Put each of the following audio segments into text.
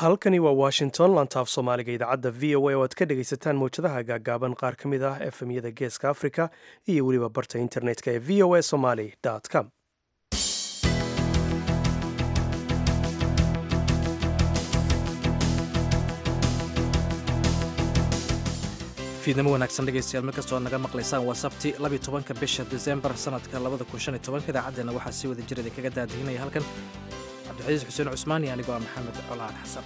halkani waa washington lantaaf soomaaliga idaacadda v o a oo aad ka dhegaysataan mowjadaha gaagaaban qaar ka mid ah efemyada geeska africa iyo weliba barta internetka ee v o a somaly com fiidnimo wanaagsan dhegaystayaal mid kastoo aad naga maqlaysaan waa sabti labiy tobanka bisha disembar sanadka labada kun shan iyo tobanka idaacaddeenna waxaa sii wada jira idinkaga daadihinaya halkan cabdixasiis xuseen cusmaan iyo anigoo ah maxamed colaan xasan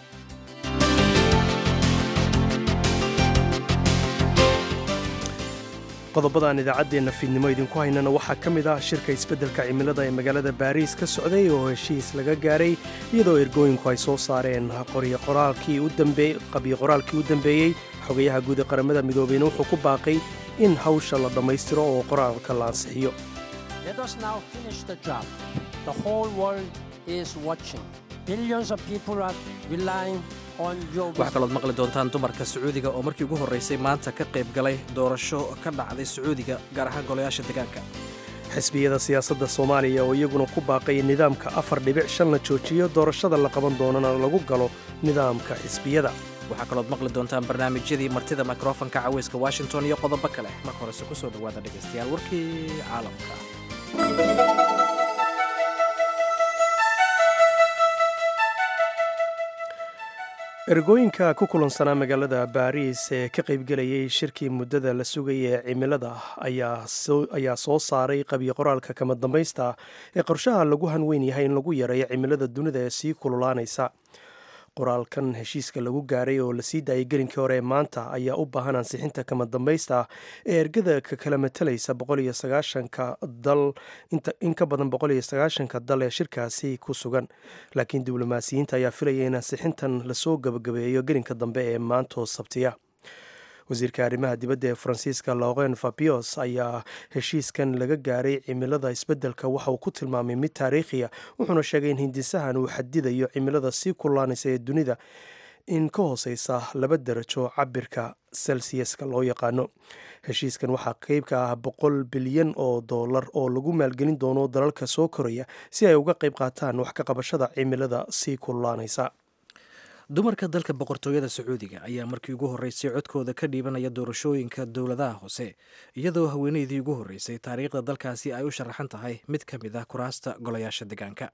qodobadaan idaacaddeenna fiidnimo idinku haynana waxaa ka mid ah shirka isbeddelka cimilada ee magaalada baariis ka socday oo heshiis laga gaaray iyadoo ergooyinku ay soo saareen qabyo qoraalkii u dambeeyey xogayaha guud ee qaramada midoobeyna wuxuu ku baaqay in hawsha la dhammaystiro oo qoraalka la ansixiyo waxaa kalood maqli doontaan dumarka sacuudiga oo markii ugu horraysay maanta ka qayb galay doorasho ka dhacday sacuudiga gaar ahaan golayaasha deegaanka xisbiyada siyaasadda soomaaliya oo iyaguna ku baaqay nidaamka afar dhibic shan la joojiyo doorashada la qaban doonana lagu galo nidaamka xisbiyada waxaa kalood maqli doontaan barnaamijyadii martida mikrofonka caweyska washington iyo qodobo kale marka horese ku soo dhowaada dhegaystayaal warkii caalamka ergooyinka ku kulansanaa magaalada baariis ee ka qaybgelayay shirkii muddada la sugaya ee cimilada ayaa soo saaray qabyo qoraalka kama dambaysta ee qorshaha lagu hanweyn yahay in lagu yareeyo cimilada dunida ee sii kululaanaysa qoraalkan heshiiska lagu gaaray oo lasii daayay gelinkii hore ee maanta ayaa u baahan ansixinta kama dambaysta ee ergada ka kala matalaysa dal in ka badan boqoliyoagaashanka dal ee shirkaasi ku sugan laakiin diblomaasiyiinta ayaa filaya in ansixintan lasoo gabagabeeyo gelinka dambe ee maantoo sabtiya wasiirka arrimaha dibadda ee faransiiska loren fabios ayaa heshiiskan laga gaaray cimilada isbeddelka waxa uu ku tilmaamay mid taariikhiya wuxuuna sheegay in hindisahan uu xadidayo cimilada sii kullaanaysa ee dunida in ka hooseysa laba darajo cabirka selsiyaska loo yaqaano heshiiskan waxaa qeyb ka ah boqol bilyan oo dollar oo lagu maalgelin doono dalalka soo koraya si ay uga qayb qaataan wax ka qabashada cimilada sii kullaanaysa dumarka dalka boqortooyada sacuudiga ayaa markii ugu horreysay codkooda ka dhiibanaya doorashooyinka dowladaha hoose iyadoo haweeneydii ugu horreysay taariikhda dalkaasi ay u sharaxan tahay mid ka mid ah kuraasta golayaasha deegaanka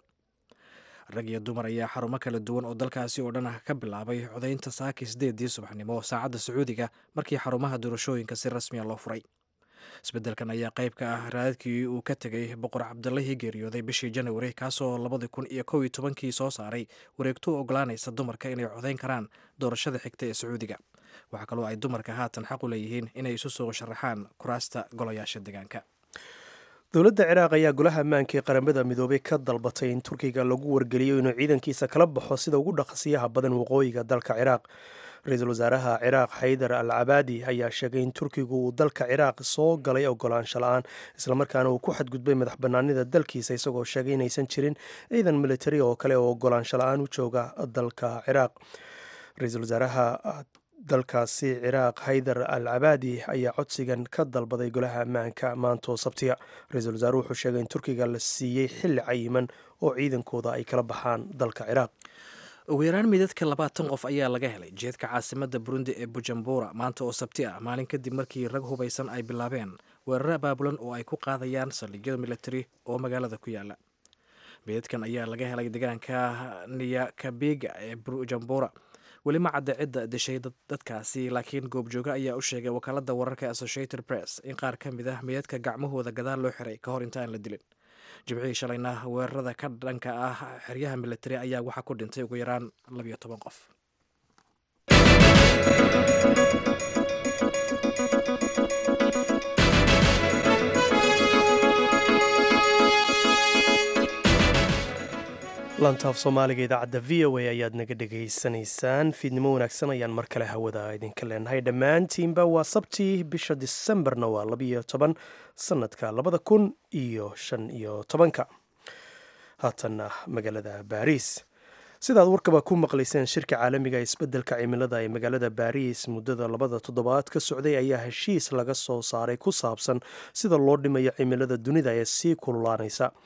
rag iyo dumar ayaa xarumo kala duwan oo dalkaasi oo dhan ah ka bilaabay codaynta saakii sideedii subaxnimo saacadda sacuudiga markii xarumaha doorashooyinka si rasmiya loo furay isbeddelkan ayaa qayb ka ah raadadkii uu ka tegay boqor cabdallahii geeriyooday bishii janawari kaasoo labadii kun iyo kow iyo tobankii soo saaray wareegto u ogolaanaysa dumarka inay codayn karaan doorashada xigta ee sacuudiga waxaa kaloo ay dumarka haatan xaq u leeyihiin inay isu soo sharaxaan kuraasta golayaasha deegaanka dowladda ciraaq ayaa golaha ammaanka ee qaramada midoobay ka dalbatay in turkiga lagu wargeliyo inuu ciidankiisa kala baxo sida ugu dhaqsiyaha badan waqooyiga dalka ciraaq ra-iisul wasaaraha ciraaq xaydar al cabaadi ayaa sheegay in turkigu uu dalka ciraaq soo galay ogolaansho la-aan islamarkaana uu ku xadgudbay madax banaanida dalkiisa isagoo sheegay inaysan jirin ciidan militari oo kale oo ogolaansho la-aan u jooga dalka ciraaq ra-iisul wasaaraha dalkaasi ciraaq haydar al cabaadi ayaa codsigan ka dalbaday golaha ammaanka maantoo sabtiya ra-iisul wasaaruhu wuxuu sheegay in turkiga la siiyey xilli cayiman oo ciidankooda ay kala baxaan dalka ciraaq ugu yaraan midadka labaatan qof ayaa laga helay jeedka caasimadda burundi ee bujumbura maanta oo sabti ah maalin kadib markii rag hubaysan ay bilaabeen weeraro abaabulan oo ay ku qaadayaan saldhigyada militari oo magaalada ku yaala midadkan ayaa laga helay deegaanka niyakabiga ee bujumbura weli ma cadda cidda dishay dadkaasi laakiin goobjooga ayaa u sheegay wakaalada wararka associated press in qaar ka mid ah midadka gacmahooda gadaal loo xiray ka hor intaan la dilin jimcihii shalayna weerarada ka dhanka ah xeryaha militari ayaa waxaa ku dhintay ugu yaraan labiyo toban qof lantaaf soomaaliga idaacadda v o a ayaad naga dhegaysanaysaan fiidnimo wanaagsan ayaan mar kale hawada idinka leenahay dhammaantiinba waa sabtii bisha disembarna waa labiyo toban sanadka labada kun iyo shan iyo tobanka haatanna magaalada baariis sidaad warkaba ku maqlayseen shirka caalamiga ee isbeddelka cimilada ee magaalada baariis muddada labada toddobaad ka socday ayaa heshiis laga soo saaray ku saabsan sida loo dhimayo cimilada dunida ee sii kululaanaysa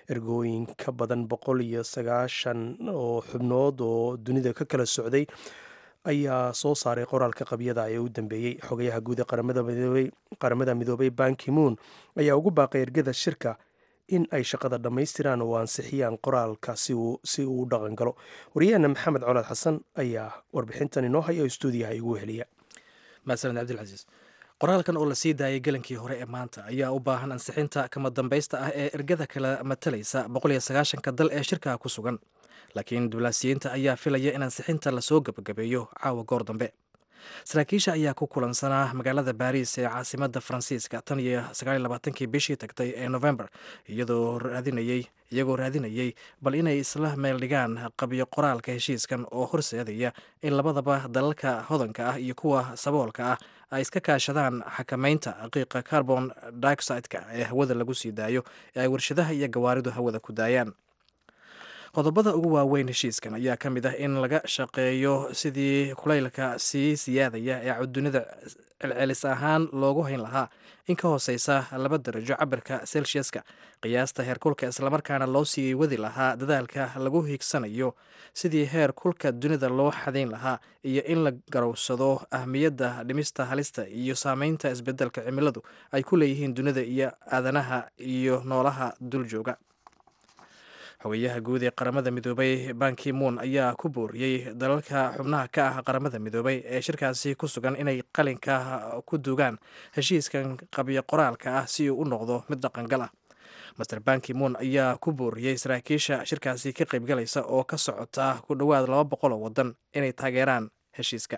ergooyin ka badan boqol iyo sagaashan oo xubnood oo dunida ka kala socday ayaa soo saaray qoraalka qabyada ee u dambeeyey xogayaha guud ee qaramada midoobay bankimuun ayaa ugu baaqay ergada shirka in ay shaqada dhammaystiraan oo ansixiyaan qoraalka si uu u dhaqan galo waryaheena maxamed colaad xasan ayaa warbixintan inoo haya oo stuudiyaha igu heliya mahadsaned cabdilcasiis qoraalkan oo la sii daayay gelankii hore ee maanta ayaa u baahan ansixinta kama dambaysta ah ee ergada kala matalaysa boqoliyo sagaashanka dal ee shirkaha ku sugan laakiin diblaasiyiinta ayaa filaya in ansixinta lasoo gebagabeeyo caawa goor dambe saraakiisha ayaa ku kulansanaa magaalada baariis ee caasimada faransiiska tan iyo sagaaliylabaatankii bishii tagtay ee november iyadoo raadinayey iyagoo raadinayey bal inay isla meel dhigaan qabyo qoraalka heshiiskan oo horseedaya in labadaba dalalka hodanka ah iyo kuwa saboolka ah ay iska kaashadaan xakamaynta qiiqa carbon dioxide-ka ee hawada lagu sii daayo ee ay warshadaha iyo gawaaridu hawada ku daayaan qodobada ugu waaweyn heshiiskan ayaa ka mid ah in laga shaqeeyo sidii kulaylka sii siyaadaya ee dunida celcelis ahaan loogu hayn lahaa in ka hooseysa laba darajo cabirka celsiuska qiyaasta heerkulka islamarkaana loo sii wadi lahaa dadaalka lagu hiigsanayo sidii heer kulka dunida loo xadayn lahaa iyo in la garowsado ahmiyadda dhimista halista iyo saameynta isbedelka cimiladu ay ku leeyihiin dunida iyo aadanaha iyo noolaha duljooga xogayaha guud ee qaramada midoobay bankimuun ayaa ku booriyey dalalka xubnaha ka ah qaramada midoobay ee shirkaasi ku sugan inay qalinka ku duugaan heshiiskan qabyo qoraalka ah si uu u noqdo mid dhaqangal ah master bankimuun ayaa ku booriyey saraakiisha shirkaasi ka qaybgalaysa oo ka socota ku dhowaad laba boqol oo wadan inay taageeraan heshiiska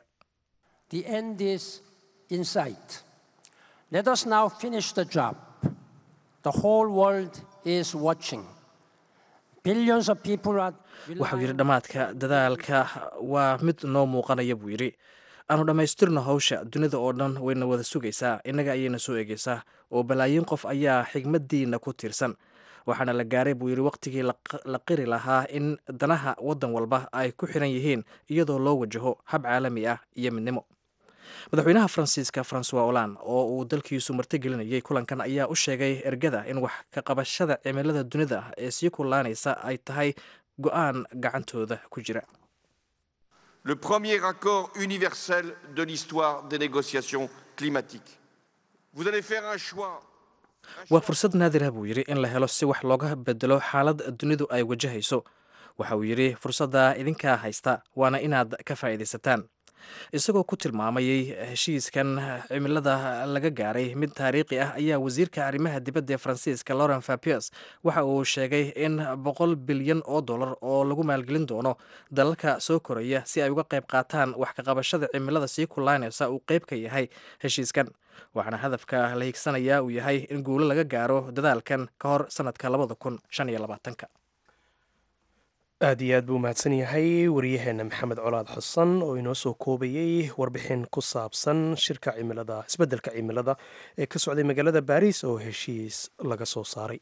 waxau yidhi dhammaadka dadaalka waa mid noo muuqanaya buu yidhi aanu dhammaystirno hawsha dunida oo dhan wayna wada sugaysaa innaga ayayna soo egeysaa oo balaayiin qof ayaa xigmaddiina ku tiirsan waxaana la gaaray buu yidhi wakhtigii la qiri lahaa in danaha waddan walba ay ku xiran yihiin iyadoo loo wajaho hab caalami ah iyo midnimo madaxweynaha faransiiska francois olan oo uu dalkiisu martigelinayay kulankan ayaa u sheegay ergada in wax ka qabashada cimilada dunida ee sii kullaanaysa ay tahay go-aan gacantooda ku jira le premier accord universel de l'histoire des négociations climatiques vous allez faire un choix waa fursad naadirah buu yidhi in la helo si wax looga bedelo xaalad dunidu ay wajahayso waxa uu yidhi fursadda idinkaa haysta waana inaad ka faa'iidaysataan isagoo ku tilmaamayey heshiiskan cimilada laga gaaray mid taariikhi ah ayaa wasiirka arrimaha dibadda ee faransiiska lauren fapiers waxa uu sheegay in boqol bilyan oo dollar oo lagu maalgelin doono dalalka soo koraya si ay uga qayb qaataan wax kaqabashada cimilada sii kullaanaysa uu qayb ka yahay heshiiskan waxaana hadafka la hiigsanayaa uu yahay in guulo laga gaaro dadaalkan ka hor sanadka labada kun shan iyo labaatanka aad iyo aad buu mahadsan yahay waryaheena maxamed colaad xasan oo inoo soo koobayey warbixin ku saabsan shirka cimilada isbeddelka cimilada ee ka socday magaalada baariis oo heshiis laga soo saaray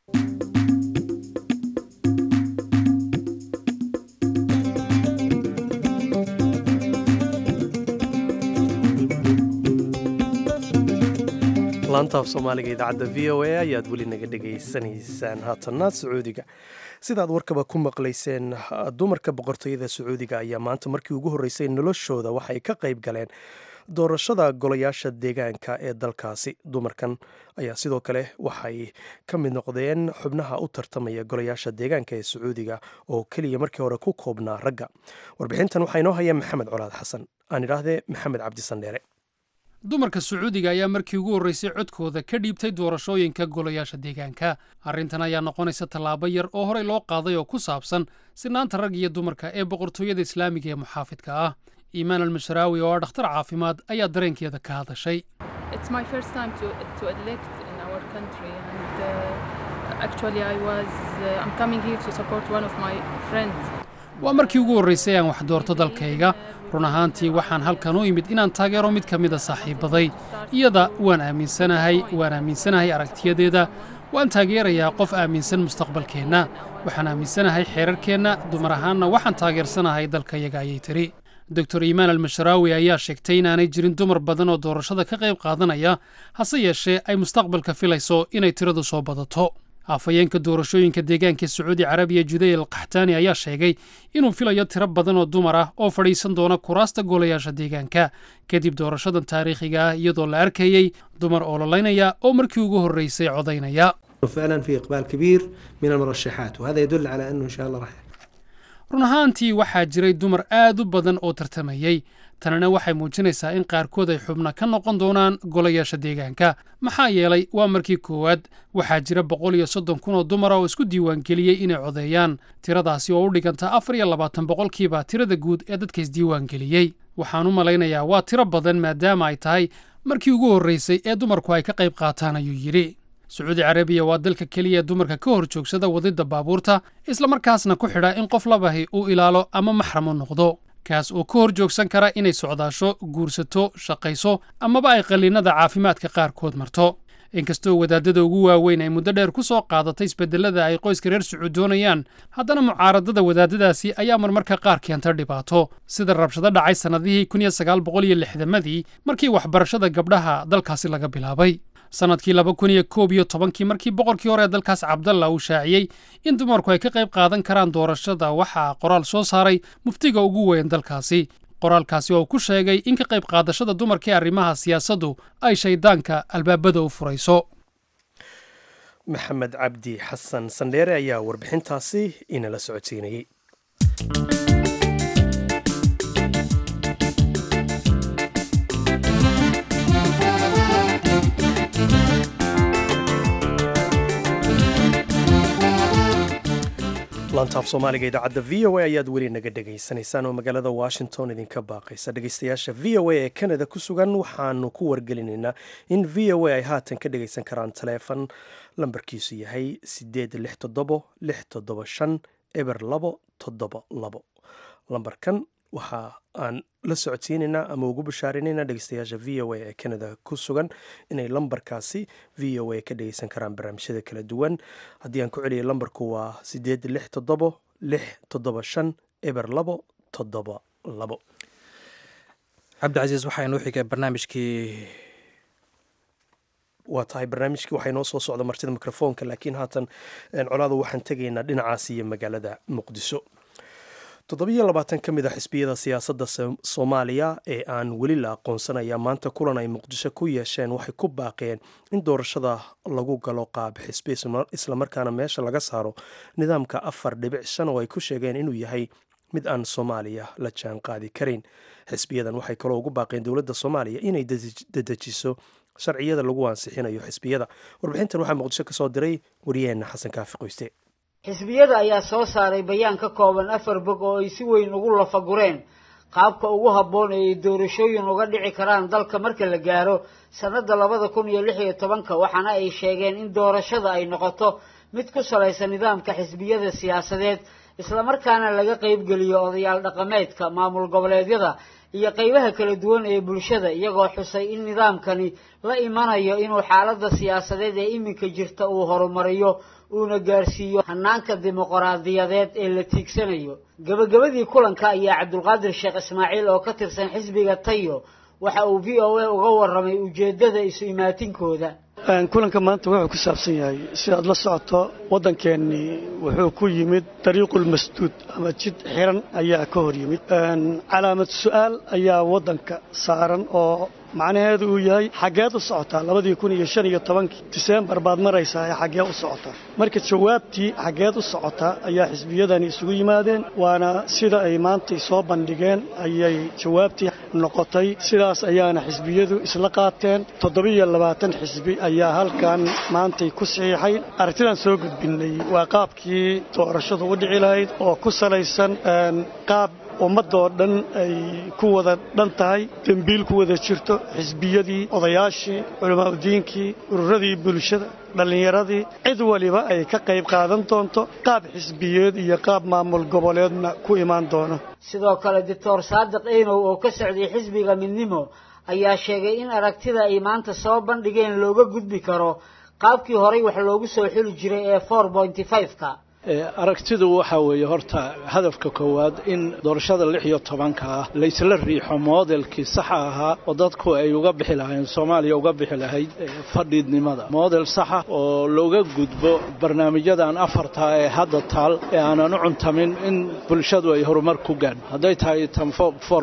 laantaaf soomaaliga idaacadda v o a ayaad weli naga dhegaysanaysaan haatanna sacuudiga sidaad warkaba ku maqlayseen dumarka boqortooyada sacuudiga ayaa maanta markii ugu horreysay noloshooda waxay ka qayb galeen doorashada golayaasha deegaanka ee dalkaasi dumarkan ayaa sidoo kale waxay ka mid noqdeen xubnaha u tartamaya golayaasha deegaanka ee sacuudiga oo keliya markii hore ku koobnaa ragga warbixintan waxaa inoo haya maxamed colaad xasan aan idhaahdee maxamed cabdisandheere dumarka sacuudiga ayaa markii ugu horreysay codkooda ka dhiibtay doorashooyinka golayaasha deegaanka arrintan ayaa noqonaysa tallaabo yar oo horey loo qaaday oo ku saabsan sinaanta rag iyo dumarka ee boqortooyada islaamiga ee muxaafidka ah iimaan almasharaawi oo ah dhakhtar caafimaad ayaa dareenkeeda ka hadashay waa markii ugu horraysay aan wax doorto dalkayga run ahaantii waxaan halkan u imid inaan taageero mid ka mida saaxiibbaday iyada waan aaminsanahay waan aaminsanahay aragtiyadeeda waan taageerayaa qof aaminsan mustaqbalkeenna waxaan aaminsanahay xeerarkeenna dumar ahaanna waxaan taageersanahay dalkayaga ayay tidhi doctor iimaan almasharaawi ayaa sheegtay inaanay jirin dumar badan oo doorashada ka qayb qaadanaya hase yeeshee ay mustaqbalka filayso inay tiradu soo badato afhayeenka doorashooyinka deegaanka sacuudi carabiya judey al kaxtaani ayaa sheegay inuu filayo tiro badan oo dumar ah oo fadhiisan doona kuraasta golayaasha deegaanka kadib doorashadan taariikhiga ah iyadoo la arkayey dumar ololaynaya oo markii ugu horreysay codaynaya فعلا في إقبال كبير من المرشحات وهذا يدل على أنه إن شاء الله راح run ahaantii waxaa jiray dumar aad u badan oo tartamayey tanina waxay muujinaysaa in qaarkood ay xubno ka noqon doonaan golayaasha deegaanka maxaa yeelay waa markii koowaad waxaa jira boqol iyo soddon kun oo dumara oo isku diiwaangeliyey inay codeeyaan tiradaasi oo u dhiganta afar iyo labaatan boqolkiiba tirada guud ee dadka isdiiwaangeliyey waxaan u malaynayaa waa tiro badan maadaama ay tahay markii ugu horreysay ee dumarku ay ka qayb qaataan ayuu yidhi sacuudi carabiya waa dalka keliya ee dumarka ka hor joogsada wadidda baabuurta islamarkaasna ku xidha in qof labahi uu ilaalo ama maxram u noqdo kaas oo ka hor joogsan kara inay socdaasho guursato shaqayso amaba ay qalliinada caafimaadka qaarkood marto inkastoo wadaadada ugu waaweyn ay muddo dheer ku soo qaadatay isbedelada ay qoyska reer sacuud doonayaan haddana mucaaradada wadaadadaasi ayaa marmarka qaar keenta dhibaato sida rabshado dhacay sannadihii kun iyo sagaal boqol iyo lixdamadii markii waxbarashada gabdhaha dalkaasi laga bilaabay sannadkii laba kun iyo koob iyo tobankii markii boqorkii hore ee dalkaas cabdalla uu shaaciyey in dumarku ay ka qayb qaadan karaan doorashada waxaa qoraal soo saaray muftiga ugu weyn dalkaasi qoraalkaasi oo ku sheegay in ka qayb qaadashada dumarka ee arrimaha siyaasaddu ay shayddaanka albaabada u furayso maxamed cabdi xasan sandheere ayaa warbixintaasi inala socodsiinayey lantaaf soomaaliga idaacadda v o a ayaad weli naga dhegaysanaysaan oo magaalada washington idinka baaqaysa dhegaystayaasha v o a ee canada ku sugan waxaanu ku wargelinaynaa in v o a ay haatan ka dhegaysan karaan taleefon lambarkiisu yahay sideed lix toddobo lix toddoba shan eber labo toddoba labo lambarkan waxa aan la socodsiinaynaa ama ugu bashaarinaynaa dhegeystayaasha v o a ee canada ku sugan inay lambarkaasi v o a ka dhegeysan karaan barnaamijyada kala duwan haddii aan ku celiyay lambarku waa sideed lix toddobo lix toddoba shan eber labo toddoba labo cabdicasiis waxaa inoo xigay barnaamijkii waa tahay barnaamijkii waxaa inoo soo socda martida mikrofoonka laakiin haatan colaada waxaan tegaynaa dhinacaas iyo magaalada muqdisho toddobiyo labaatan ka mid a xisbiyada siyaasadda soomaaliya ee aan weli la aqoonsanaya maanta kulan ay muqdisho ku yeesheen waxay ku baaqeen in doorashada lagu galo qaab xisbi islamarkaana meesha laga saaro nidaamka afar dhibic shan oo ay ku sheegeen inuu yahay mid aan soomaaliya la jaan qaadi karin xisbiyadan waxay kaloo ugu baaqeen dowladda soomaaliya inay dedejiso sharciyada lagu ansixinayo xisbiyada warbixintan waxaa muqdisho ka soo diray wariyaheenna xasan kaafi qoyste xisbiyada ayaa soo saaray bayaan ka kooban afar bog oo ay si weyn ugu lafagureen qaabka ugu habboon ee ay doorashooyin uga dhici karaan dalka marka la gaaro sannadda labada kun iyo lix iyo tobanka waxaana ay sheegeen in doorashada ay noqoto mid ku salaysan nidaamka xisbiyada siyaasadeed islamarkaana laga qaybgeliyo odayaal dhaqameedka maamul goboleedyada iyo qaybaha kala duwan ee bulshada iyagoo xusay in nidaamkani la imanayo inuu xaaladda siyaasadeed ee iminka jirta uu horumariyo uuna gaarsiiyo hanaanka dimuqraadiyadeed ee la tiigsanayo gebagabadii kulanka ayaa cabdulqaadir sheekh ismaaciil oo ka tirsan xisbiga tayo waxa uu v o a uga warramay ujeeddada isu imaatinkooda kulanka maanta wuxuu ku saabsan yahay sidaad la socoto waddankeennii wuxuu ku yimid dariiqul masduud ama jid xiran ayaa ka hor yimid calaamad su'aal ayaa waddanka saaran oo macnaheedu uu yahay xaggeed u socotaa labadii kun iyo shan iyo tobankii diseembar baad maraysaa ee xaggee u socotaa marka jawaabtii xaggeed u socotaa ayaa xisbiyadani isugu yimaadeen waana sida ay maantay soo bandhigeen ayay jawaabtii noqotay sidaas ayaana xisbiyadu isla qaateen toddobiyo labaatan xisbi ayaa halkan maantay ku saxiixay aragtidaan soo gudbinnay waa qaabkii doorashadu u dhici lahayd oo ku salaysan qaab ummadoo dhan ay ku wada dhan tahay dembiil ku wada jirto xisbiyadii odayaashii culamaauddiinkii ururadii bulshada dhallinyaradii cid waliba ay ka qayb qaadan doonto qaab xisbiyeed iyo qaab maamul goboleedna ku imaan doono sidoo kale doctor saadiq eynow oo ka socday xisbiga midnimo ayaa sheegay in aragtida ay maanta soo bandhigeen looga gudbi karo qaabkii horay wax loogu soo xuli jiray ee four pointy five-ka aragtidu waxa weeye horta hadafka koowaad in doorashada lix iyo tobanka ah laysla riixo moodelkii saxa ahaa oo dadku ay uga bixi lahayn soomaaliya uga bixi lahayd fadhiidnimada moodel saxa oo looga gudbo barnaamijyadan afarta ee hadda taal ee aanan u cuntamin in bulshadu ay horumar ku gaadho hadday tahay tan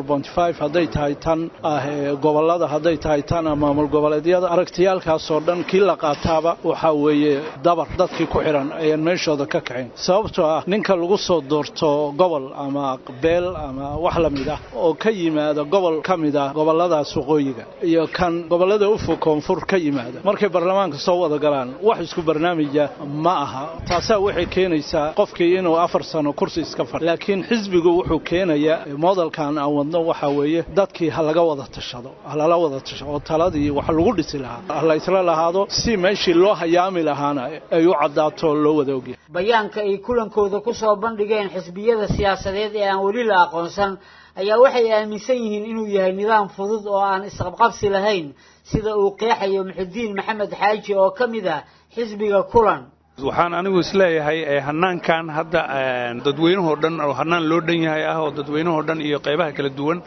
hadday tahay tan ah gobolada hadday tahay tan maamul goboleedyada aragtiyaalkaasoo dhan kii la qaataaba waxaa weeye dabar dadkii ku xidhan ayaan meeshooda ka kacayn sababtoo ah ninka lagu soo doorto gobol ama beel ama wax la mid ah oo ka yimaada gobol ka mid ah goboladaas waqooyiga iyo kan gobolada ufog koonfur ka yimaada markay baarlamaanka soo wada galaan wax isku barnaamija ma aha taasaa waxay keenaysaa qofkii inuu afar sano kursi iska fadhi laakiin xisbigu wuxuu keenayaa modelkan aan wadno waxaa weeye dadkii ha laga wada tashado ha lala wada tashado oo taladii wax lagu dhisi lahaa ha la isla lahaado si meeshii loo hayaami lahaana ay u caddaato loo wada ogyahay bayaanka ay kulankooda ku soo bandhigeen xisbiyada siyaasadeed ee aan weli la aqoonsan ayaa waxay aaminsan yihiin inuu yahay nidaam fudud oo aan isqabqabsi lahayn sida uu qeexayo muxudiin maxamed xaaji oo ka mid ah xisbiga kulan waxaan anigu isleeyahay hanaankan hadda dadweynahoo dhan oo hanaan loo dhan yahay ah oo dadweynahoo dhan iyo qaybaha kala duwan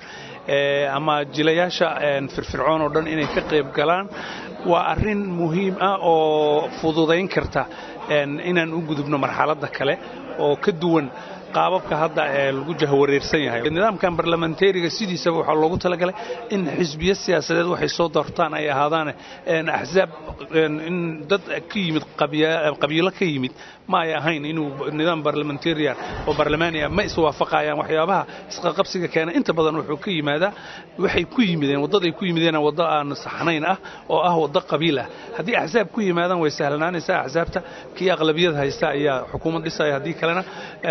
ama jilayaasha firfircoon oo dhan inay ka qayb galaan waa arrin muhiim ah oo fududayn karta inaan u gudubno marxaladda kale oo ka duwan qaababka hadda ee lagu jahwareersan yahay nidaamkan barlamentariga sidiisaba waxaa loogu talagalay in xisbiyo siyaasadeed waxay soo doortaan ay ahaadaan axsaab in dad ka yimid qabiilo ka yimid ma ay ahayn inuu nidaam barlamentarian oo barlamaania ma iswaafaqayaan waxyaabaha isqaqabsiga keena inta badan wuxuu ka yimaadaa waxay ku yimideen waddaday ku yimideen waddo aan saxnayn ah oo ah waddo qabiil ah haddii axsaab ku yimaadaan way sahlanaanaysaa axsaabta kii aqlabiyad haysta ayaa xukuumad dhisaya haddii kalena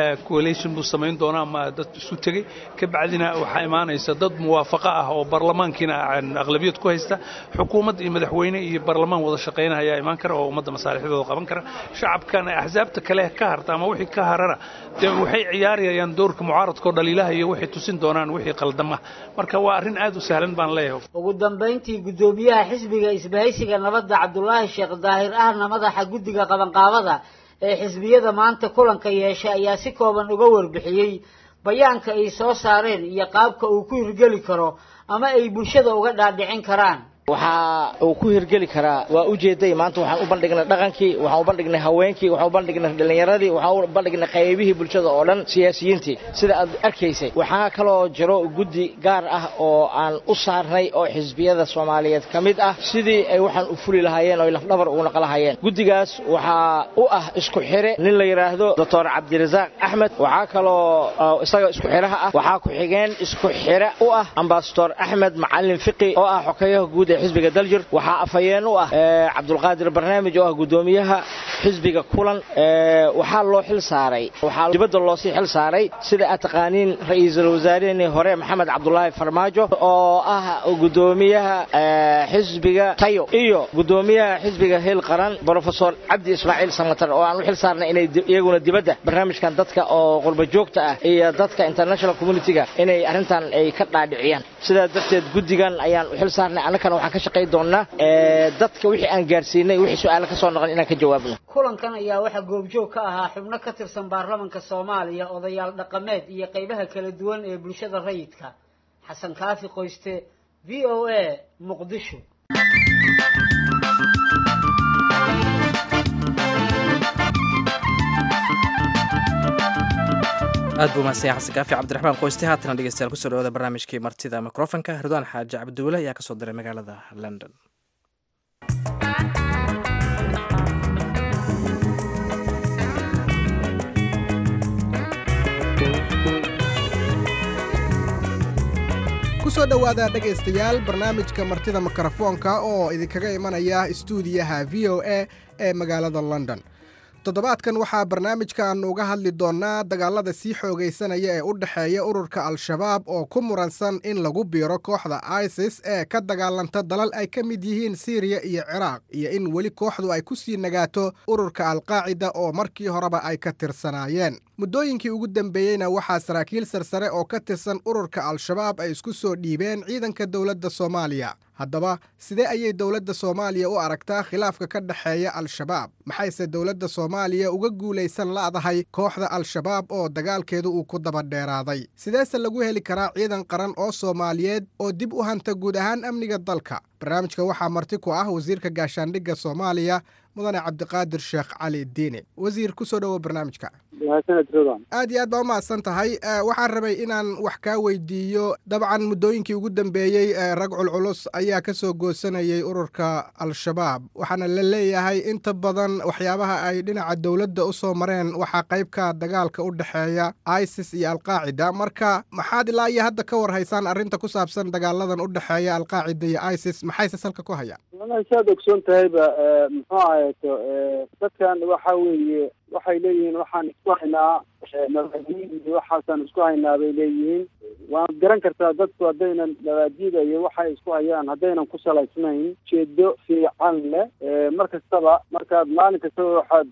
buu samayn doonaa ama dad isu tegey ka bacdina waxaa imaanaysa dad muwaafaqo ah oo barlamaankiina aqlabiyad ku haysta xukuumad iyo madaxweyne iyo barlamaan wada shaqayna ayaa imaan kara oo ummadda masaalixdooda qaban kara shacabkan axsaabta kale ka harta ama wixii ka harana dee waxay ciyaarayaan doorka mucaaradkao dhaliilaha iyo waxay tusin doonaan wixii qaldama marka waa arrin aad u sahlan baan leeyahay ugu dambayntii guddoomiyaha xisbiga isbahaysiga nabadda cabdulaahi sheekh daahir ahna madaxa guddiga qabanqaabada ee xisbiyada maanta kulanka yeeshay ayaa si kooban uga warbixiyey bayaanka ay soo saareen iyo qaabka uu ku hirgeli karo ama ay bulshada uga dhaadhicin karaan waxa uu ku hirgeli karaa waa ujeeday maanta waxaan u bandhignay dhaqankii waxaan u bandhignay haweenkii waxaan u bandhignay dhallinyaradii waxaan u bandhignay qaybihii bulshada oo dhan siyaasiyiintii sida aad arkaysay waxaa kaloo jiro guddi gaar ah oo aan u saarnay oo xisbiyada soomaaliyeed ka mid ah sidii ay waxaan u fuli lahaayeen oo ay lafdhabar ugu naqlahayeen guddigaas waxaa u ah isku xire nin la yidhaahdo doctor cabdirasaaq axmed waxaa kaloo isaga isku xiraha ah waxaa ku-xigeen isku xire u ah ambasador axmed macalin fiqi oo ah xokeeyaha guud ee xisbiga daljir waxaa afhayeen u ah cabdulqaadir barnaamij oo ah guddoomiyaha xisbiga kulan waxaa loo xil saaray waxaa dibadda loosii xil saaray sida aad taqaaniin ra-iisul wasaarehii hore maxamed cabdulaahi farmaajo oo ah guddoomiyaha xisbiga tayo iyo guddoomiyaha xisbiga hiil qaran brofesor cabdi ismaaciil samatar oo aan u xil saarnay inay iyaguna dibadda barnaamijkan dadka oo qurba joogta ah iyo dadka international communitiga inay arrintan ay ka dhaadhiciyaan sidaa darteed guddigan ayaan u xil saarnay annakana waxaan ka shaqay doonnaa dadka wixii aan gaarsiinay wixii su-aalo ka soo noqon inaan ka jawaabno kulankan ayaa waxaa goobjoog ka ahaa xubno ka tirsan baarlamanka soomaaliya odayaal dhaqameed iyo qaybaha kala duwan ee bulshada rayidka xasan kaafi qoyste v o a muqdisho aad buu mahadsan yahay xasan kaafi cabdiraxmaan qoyste haatana dhegeystayaal kusoo dhawaada barnaamijkii martida mikrofonka ridwaan xaaji cabdiwele ayaa kasoo diray magaalada london kusoo dhowaada dhegaystayaal barnaamijka martida mikrofoonka oo idinkaga imanaya istuudiyaha v o a ee magaalada london toddobaadkan waxaa barnaamijkan uga hadli doonnaa dagaalada sii xoogaysanaya ee u dhexeeya ururka al-shabaab oo ku muransan in lagu biiro kooxda isis ee ka dagaalanta dalal ay ka mid yihiin siiriya iyo ciraaq iyo in weli kooxdu ay ku sii nagaato ururka alqaacida oo markii horeba ay ka tirsanaayeen muddooyinkii ugu dambeeyeyna waxaa saraakiil sarsare oo ka tirsan ururka al-shabaab ay isku soo dhiibeen ciidanka dowladda soomaaliya haddaba sidee ayay dowladda soomaaliya u aragtaa khilaafka ka dhexeeya al-shabaab maxayse dowladda soomaaliya uga guulaysan la'dahay kooxda al-shabaab oo dagaalkeedu uu ku daba dheeraaday sideese lagu heli karaa ciidan qaran oo soomaaliyeed oo dib u hanta guud ahaan amniga dalka barnaamijka waxaa marti ku ah wasiirka gaashaandhigga soomaaliya mudane cabdiqaadir sheekh cali diine wasiir ku soo dhowo barnaamijka aad iyo aad baa u mahadsan tahay waxaan rabay inaan wax kaa weydiiyo dabcan muddooyinkii ugu dambeeyey rag culculus ayaa ka soo goosanayay ururka al-shabaab waxaana la leeyahay inta badan waxyaabaha ay dhinaca dowladda u soo mareen waxaa qaybka dagaalka u dhexeeya isis iyo alqaacida marka maxaad ilaa iyo hadda ka war haysaan arrinta ku saabsan dagaaladan u dhexeeya alqaacida iyo isis maxayse salka ku hayaan saad ogsoon tahayba muxuu ahayeto dadkan waxa weeye waxay leeyihiin waxaan isku haynaa mabaadiid iyo waxaasaan isku haynaa bay leeyihiin waad garan kartaa dadku haddaynan mabaadiida iyo waxay isku hayaan haddaynan ku salaysnayn jeedo fiican leh mar kastaba markaad maalin kastaba waxaad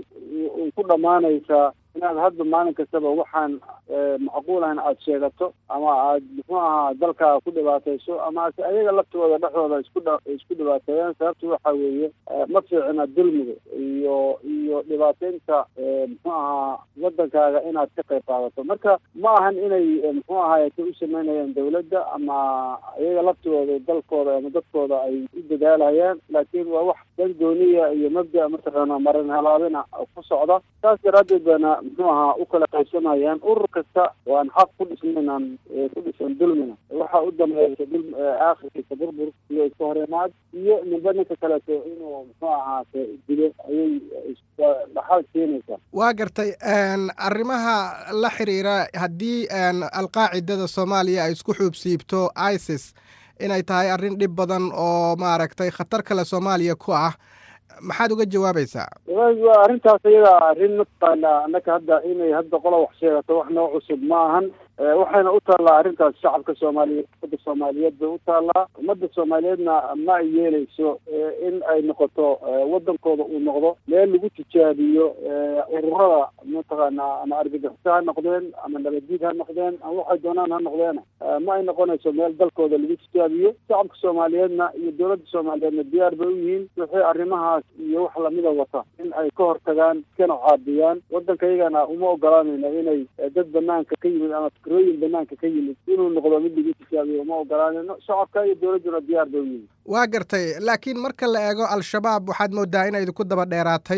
ku dhammaanaysaa inaad hadda maalin kastaba waxaan macquul ahayn aada sheegato ama aad muxuu ahaa dalkaaga ku dhibaatayso ama ase ayaga laftooda dhexdooda isku dha isku dhibaateeyaan sababta waxa weeye ma fiicina dulmiga iyo iyo dhibaateynta muxuu ahaa wadankaaga inaad ka qayb qaadato marka ma ahan inay muxuu ahaayete u sameynayaan dawladda ama ayaga laftooda dalkooda ama dadkooda ay u dadaalayaan laakiin waa wax dan gooniya iyo mabda mataqaana marin halaabina ku socda saas daraaddeed baana muxuu ahaa u kala qaybsamayaan urur kasta waan xaq ku dhisnaynaan ku dhisan dulmina waxa u dambeeysa dul aakhirkiisa burbur iyo iska horimaad iyo ninba ninka kaleeto inuu muxuu ahaate dilo ayay dhaxal keenaysaa waa gartay arrimaha la xiriira haddii alqaacidada soomaaliya ay isku xuubsiibto isis inay tahay arrin dhib badan oo maaragtay khatar kale soomaaliya ku ah maxaad uga jawaabaysaa waa arrintaas iyada arrin mataqaana annaka hadda inay hadda qola wax sheegato wax noo cusub ma ahan waxayna u taallaa arrintaas shacabka soomaaliyeed ummadda soomaaliyeed bay u taallaa ummadda soomaaliyeedna ma ay yeeleyso in ay noqoto wadankooda uu noqdo meel lagu tijaabiyo ururada mataqaana ama argagixisa ha noqdeen ama nabaddiid ha noqdeen ama waxay doonaan ha noqdeen ma ay noqonayso meel dalkooda lagu tijaabiyo shacabka soomaaliyeedna iyo dowladda soomaaliyeedna diyaar bay u yihiin wixii arrimahaas iyo wax lamida wata in ay ka hortagaan iskana caabiyaan waddanka iyagana uma ogolaanayno inay dad banaanka ka yimid ama fikrooyin banaanka ka yimid inuu noqdo mid lagu tijaabiyo uma ogolaanayno shacabka iyo dowladduna diyaar bay u yihiin waa gartay laakiin marka la eego al-shabaab waxaad moodaa inay idinku daba dheeraatay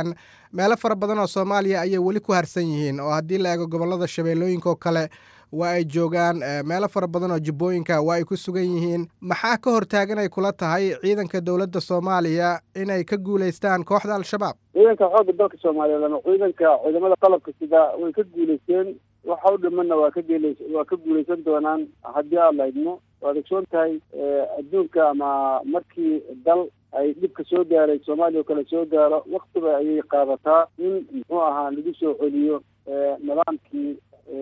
meelo fara badan oo soomaaliya ayay weli ku harsan yihiin oo haddii la eego gobollada shabeellooyinka oo kale waa ay joogaan meelo fara badan oo jubbooyinka waa ay ku sugan yihiin maxaa ka hortaagan ay kula tahay ciidanka dowladda soomaaliya inay ka guulaystaan kooxda al-shabaab ciidanka xoogga dalka soomaaliyeed ama ciidanka ciidamada qalabka sida way ka guulaysteen waxa u dhimanna waa ka geelays waa ka guulaysan doonaan haddii aad la idmo waad ogsoon tahay adduunka ama markii dal ay dhibka soo gaaray soomaaliya oo kale soo gaaro waktiba ayay qaadataa in muxuu ahaa lagu soo celiyo nidaamkii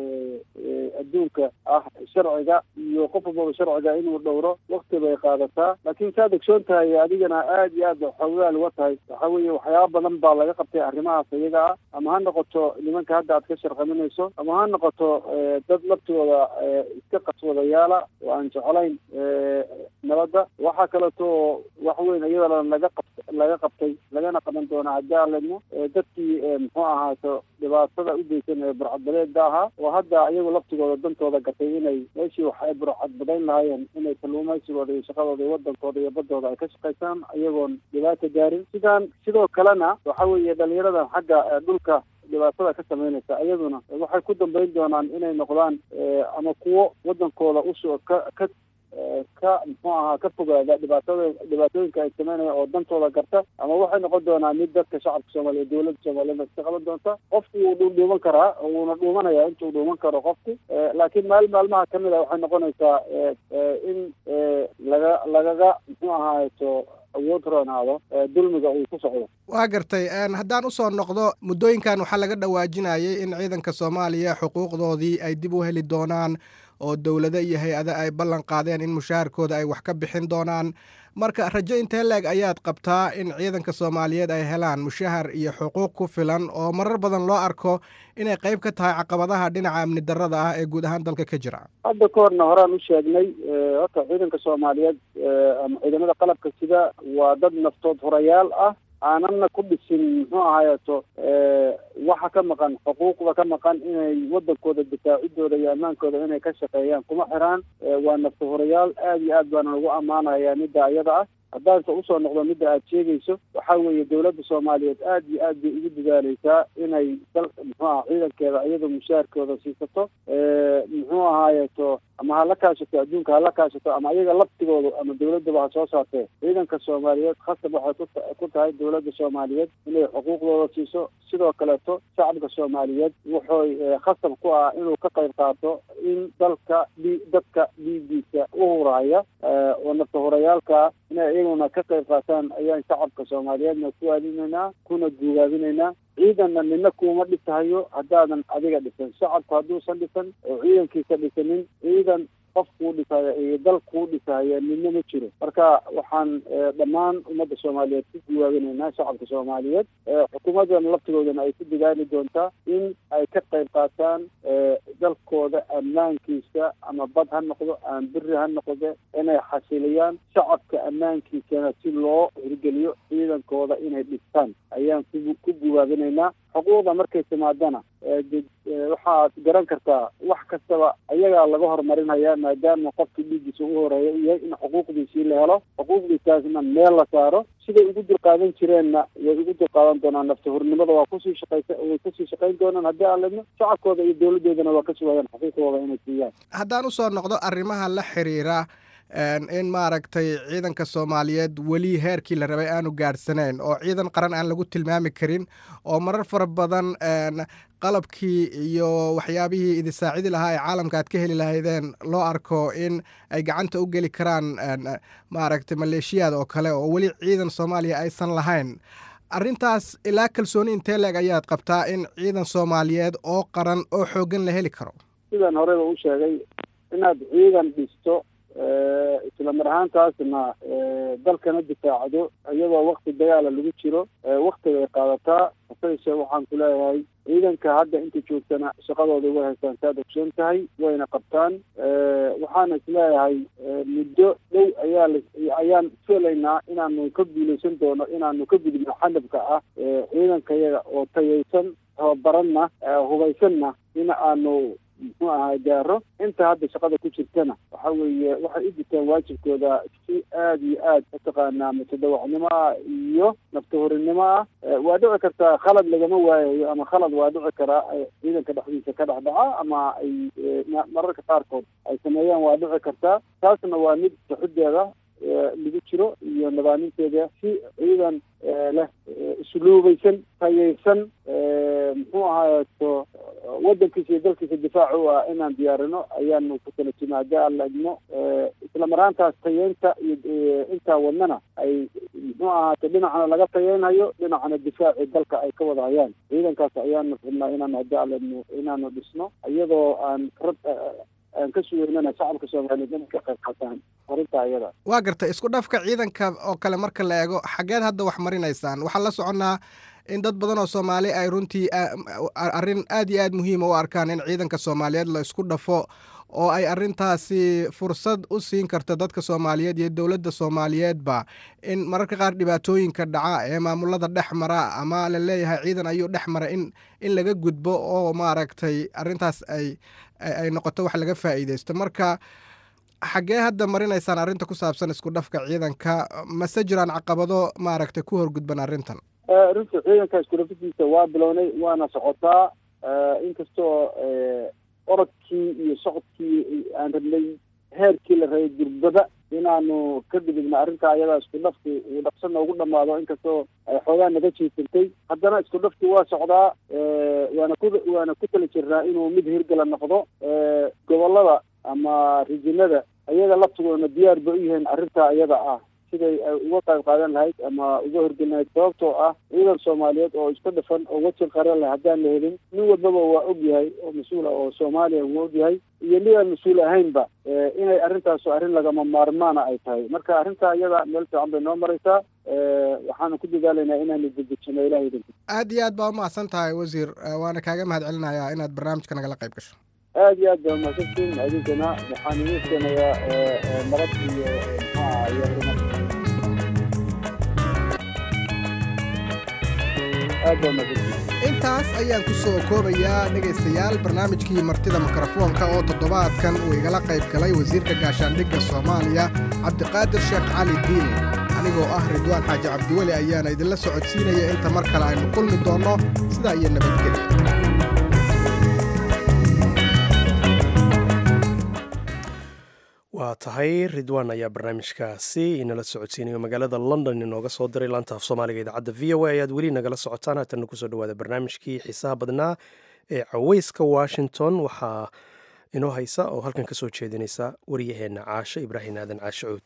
adduunka ah sharciga iyo qof walbaba sharciga inuu dhowro wakti bay qaadataa laakiin saad ogsoon tahay adigana aad iyo aad xoogaal uga tahay waxa weeye waxyaaba badan baa laga qabtay arrimahaas iyaga ah ama ha noqoto nimanka hadda aad ka sharqaminayso ama ha noqoto dad laftooda iska qaswadayaala oo aan jeclayn nabadda waxaa kaleeto wax weyn iyadana laga qab laga qabtay lagana qaban doonaa haddii aan ledmo dadkii muxuu ahaato dhibaatada u geysan ee burcadbaleeda ahaa oo hadda iyagu laftigooda dantooda gatay inay meeshii wax ay burcadbadayn lahaayeen inay kalluumaysigooda iyo shaqadooda iyo wadankooda iyo badooda ay ka shaqaysaan iyagoon dhibaata gaarin sidaan sidoo kalena waxa weeye dhalinyaradan xagga dhulka dhibaatada ka samaynaysa iyaduna waxay ku dambeyn doonaan inay noqdaan ama kuwo wadankooda usoo ka ka ka muxuu ahaa ka fogaada dhibaatada dhibaatooyinka ay sameynayaan oo dantooda garta ama waxay noqon doonaa mid dadka shacabka soomaaliyeed dowladda soomaaliyeed iska qaban doonta qofku wuu dhuudhuuman karaa wuuna dhuumanaya intuu dhuuman karo qofku laakiin maalin maalmaha kamid a waxay noqonaysaa in laga lagaga muxuu ahaato awood roonaado dulmiga uu ku socdo waa gartay haddaan usoo noqdo muddooyinkan waxaa laga dhawaajinayay in ciidanka soomaaliya xuquuqdoodii ay dib u heli doonaan oo dowlado iyo hay-ado ay ballan qaadeen in mushaharkooda ay wax ka bixin doonaan marka rajo intee leeg ayaad qabtaa in ciidanka soomaaliyeed ay helaan mushahar iyo xuquuq ku filan oo marar badan loo arko inay qayb ka tahay caqabadaha dhinaca amni darrada ah ee guud ahaan dalka ka jira hadda ka horna horaan u sheegnay horta ciidanka soomaaliyeed ama ciidamada qalabka sida waa dad naftood horayaal ah aanana ku dhisin muxuu ahaayeeto waxa ka maqan xuquuqda ka maqan inay wadankooda difaacidooda iyo ammaankooda inay ka shaqeeyaan kuma xiraan waa nafta horayaal aada iyo aad baana lagu ammaanayaa midda ayada ah haddaanse usoo noqdo midda aad sheegayso waxaa weeye dowladda soomaaliyeed aad iyo aad bay ugu dadaaleysaa inay dal muxuu aha ciidankeeda iyadoo mushaharkooda siisato muxuu ahaayeeto ama hala kaashato adduunka hala kaashato ama iyaga laftigooda ama dowladaba ha soo saartee ciidanka soomaaliyeed khasab waxay ku tahay dowladda soomaaliyeed inay xuquuqdooda siiso sidoo kaleeto shacabka soomaaliyeed wuxuy khasab ku ah inuu ka qayb qaato in dalka d dadka dhiigiisa u huraya oo nafta horayaalka inay iyaguna ka qayb qaataan ayaan shacabka soomaaliyeedna ku aadinaynaa kuna guugaabinaynaa ciidanna nina kuuma dhisahayo haddaadan adiga dhisan shacabku hadduusan dhisan oo ciidankiisa dhisanin ciidan qof kuu dhisaya iyo dal kuu dhisaya midna ma jiro marka waxaan dhammaan ummadda soomaaliyeed ku guwaabinaynaa shacabka soomaaliyeed xukuumaddana laftigoodana ay ku dadaali doontaa in ay ka qayb qaataan dalkooda ammaankiisa ama bad ha noqdo ama beri ha noqde inay xasiliyaan shacabka ammaankiisana si loo hirgeliyo ciidankooda inay dhistaan ayaan ku guwaabinaynaa xuquuqda markay timaadana waxaad garan kartaa wax kastaba ayagaa laga horumarinaya maadaama qofkii dhiiggiisa ugu horeeya u yahay in xuquuqdiisii la helo xuquuqdiisaasna meel la saaro siday ugu dulqaadan jireenna way ugu dulqaadan doonaan nafta hornimada waa kusii shaqaysa way kusii shaqayn doonaan haddii aan ledno shacabkooda iyo dowladoodana waa ka sugayaan xuquuqdooda inay siiyaan haddaan usoo noqdo arrimaha la xiriira in maaragtay ciidanka soomaaliyeed weli heerkii la rabay aanu gaadhsanayn oo ciidan qaran aan lagu tilmaami karin oo marar fara badan qalabkii iyo waxyaabihii idin saacidi lahaa ee caalamka aad ka heli lahaydeen loo arko in ay gacanta u geli karaan maaragtay maleeshiyaad oo kale oo weli ciidan soomaaliya aysan lahayn arrintaas ilaa kalsooni intee leeg ayaad qabtaa in ciidan soomaaliyeed oo qaran oo xooggan la heli karo sidaan horeyba u sheegay inaad ciidan dhisto isla mar ahaantaasna dalkana difaacdo iyadoo wakti dagaala lagu jiro waktiga ay qaadataa hasayse waxaan ku leeyahay ciidanka hadda inta joogtana shaqadooda way haystaan saad ogsoon tahay wayna qabtaan waxaana isleeyahay muddo dhow ayaa la ayaan filaynaa inaanu ka guuleysan doono inaanu ka gudubno xanabka ah ciidankayaga oo tayaysan tababaranna hubaysanna in aanu muxuu ahaa gaaro inta hadda shaqada ku jirtana waxa weeye waxay u gutaan waajibkooda si aada iyo aad mataqaanaa mutadawacnimo ah iyo naftahorinimo ah waa dhici kartaa khalad lagama waayayo ama khalad waa dhici karaa ciidanka dhexdiisa ka dhex dhaca ama ay mararka qaarkood ay sameeyaan waa dhici kartaa taasna waa mid saxideeda lagu jiro iyo nidaaminteeda si ciidan leh isluubaysan tayaysan muxuu ahaayeto wadankiisa iyo dalkiisa difaac u ah inaan diyaarino ayaanu ku tala jima haddii aan la idmo isla maraantaas tayeynta iyo intaa wadnana ay muxuu ahaato dhinacna laga tayeynhayo dhinacna difaaci dalka ay ka wada hayaan ciidankaas ayaanu rabnaa inaan haddii aan la idmo inaanu dhisno iyadoo aan rab aan ka sugeynana shacabka soomaaliyeed inay ka qayb qaataan horinta ayada waa gartay isku dhafka ciidanka oo kale marka la eego xageed hadda wax marinaysaan waxaan la soconnaa in dad badan oo soomaali ay runtii arrin aad iyo aad muhiima u arkaan in ciidanka soomaaliyeed la isku dhafo oo ay arrintaasi fursad u siin karto dadka soomaaliyeed iyo dowladda soomaaliyeedba in mararka qaar dhibaatooyinka dhaca ee maamulada dhex mara ama la leeyahay ciidan ayuu dhex mara in in laga gudbo oo maaragtay arrintaas ay ay noqoto wax laga faa'iideysto marka xaggee hadda marinaysaan arrinta ku saabsan isku dhafka ciidanka mase jiraan caqabado maaragtay ku horgudban arrintan runta ciidanka isku dhafadiisa waa bilownay waana socotaa inkastoo orodkii iyo socodkii aan rabnay heerkii la rabay durbada inaanu ka gudubno arrinta ayadaa isku dhafki uu dhaqsana ugu dhamaado inkastoo ay xoogaa naga jiisantay haddana isku dhafki waa socdaa waana ku waana ku tala jirnaa inuu mid hirgala noqdo gobolada ama rijinada ayaga laftigoodna diyaar ba u yihiin arrintaa iyada ah siday ay uga qayb qaadan lahayd ama uga horgelin lahayd sababtoo ah ciidan soomaaliyeed oo isku dhafan oo wajil qaran leh haddaan la helin nin walbaba waa og yahay oo mas-uul ah oo soomaaliya wuu og yahay iyo nin aan mas-uul ahaynba inay arrintaas arrin lagama maarmaana ay tahay marka arrintaa iyada meel fiican bay noo maraysaa waxaanu ku dadaalaynaa inaanu dejejino ilahay idinka aad iyo aad baa umahadsan tahay wasiir waana kaaga mahad celinayaa inaad barnaamijka nagala qayb gasho aad iyo aad baa umahadsantiin idinkana waxaan idiin keenayaa nabad iyo maxaa iyo horumar aad baa umahadsantiin intaas ayaan ku soo koobayaa dhegaystayaal barnaamijkii martida mikrofoonka oo toddobaadkan uu igala qayb galay wasiirka gaashaandhigga soomaaliya cabdiqaadir sheekh cali diini anigoo ah ridwaan xaaji cabdiweli ayaana idinla socodsiinaya inta mar kale aynu kulmi doonno sidaa iyo nabadgelya waa tahay ridwan ayaa barnaamijkaasi inala socodsiinayo magaalada london inooga soo diray laanta af soomaaliga idaacadda v o a ayaad weli nagala socotaan haatanna kusoo dhawaada barnaamijkii xiisaha badnaa ee caweyska washington waxaa inoo haysa oo halkan ka soo jeedinaysa waryaheenna caashe ibraahim aadan caashe cuud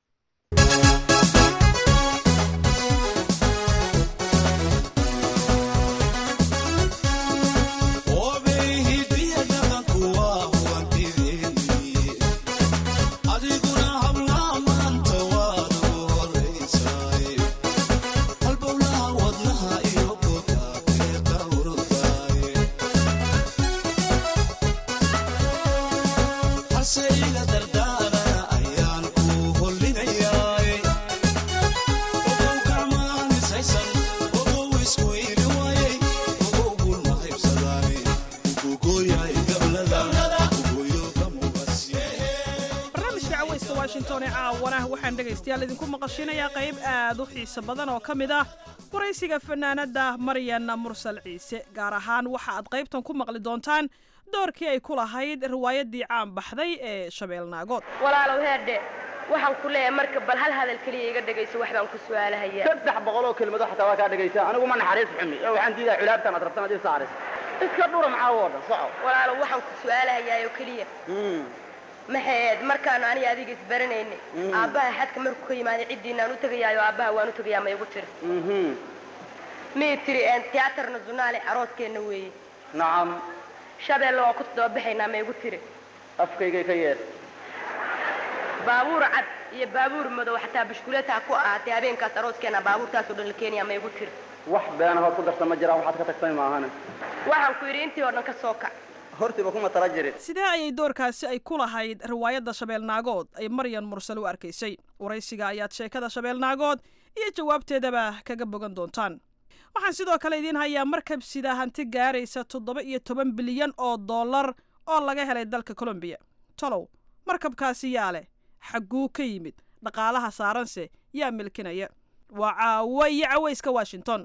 waxaan dhegaystayaal idinku maqashinayaa qayb aad u xiiso badan oo ka mid ah waraysiga fanaanadda maryan mursal ciise gaar ahaan waxa aad qaybtan ku maqli doontaan doorkii ay ku lahayd riwaayaddii caan baxday ee shabeel naagood walaalow heerdhe waxaan ku leeyahay marka bal hal hadal keliya iga dhegayso wax baan ku su'aalahayaa saddex boqol oo kelmado xataa waa kaa dhegaysa anigu ma naxariis xumi oo waxaan diidaa culaabtan aad rabtan ad ii saaris iska dhura maxaa oo dhan soco walaalow waxaan ku su'aalahayaa oo keliya maxaed markaanu aniga adiga isbaranaynay aabbaha xadka markuu ka yimaaday ciddiinaan u tegayaayo aabbaha waan u tegayaa ma igu tiri mii tiri tiyaatar nasionaale arooskeenna weeye nacam shabeelle waan ku toddobabaxaynaa ma igu tiri afkaygay ka yeed baabuur cad iyo baabuur madow xataa bashkuleetaa ku ahaatay habeenkaas arooskeenna baabuurtaasoo dhan la keenayaa ma igu tiri wax beenahood ku darsan ma jiraan waxaad ka tagtay maahane waxaan ku yidhi intii oo dhan ka soo kac hortiiba kuma tala jirin sidee ayay doorkaasi ay ku lahayd riwaayadda shabeel naagood ay maryan mursal u arkaysay waraysiga ayaad sheekada shabeel naagood iyo jawaabteedaba kaga bogan doontaan waxaan sidoo kale idiin hayaa markab sida hanti gaaraysa toddoba iyo toban bilyan oo dollar oo laga helay dalka colombiya tolow markabkaasi yaa leh xagguu ka yimid dhaqaalaha saaranse yaa milkinaya waa caawo iyo cawayska washington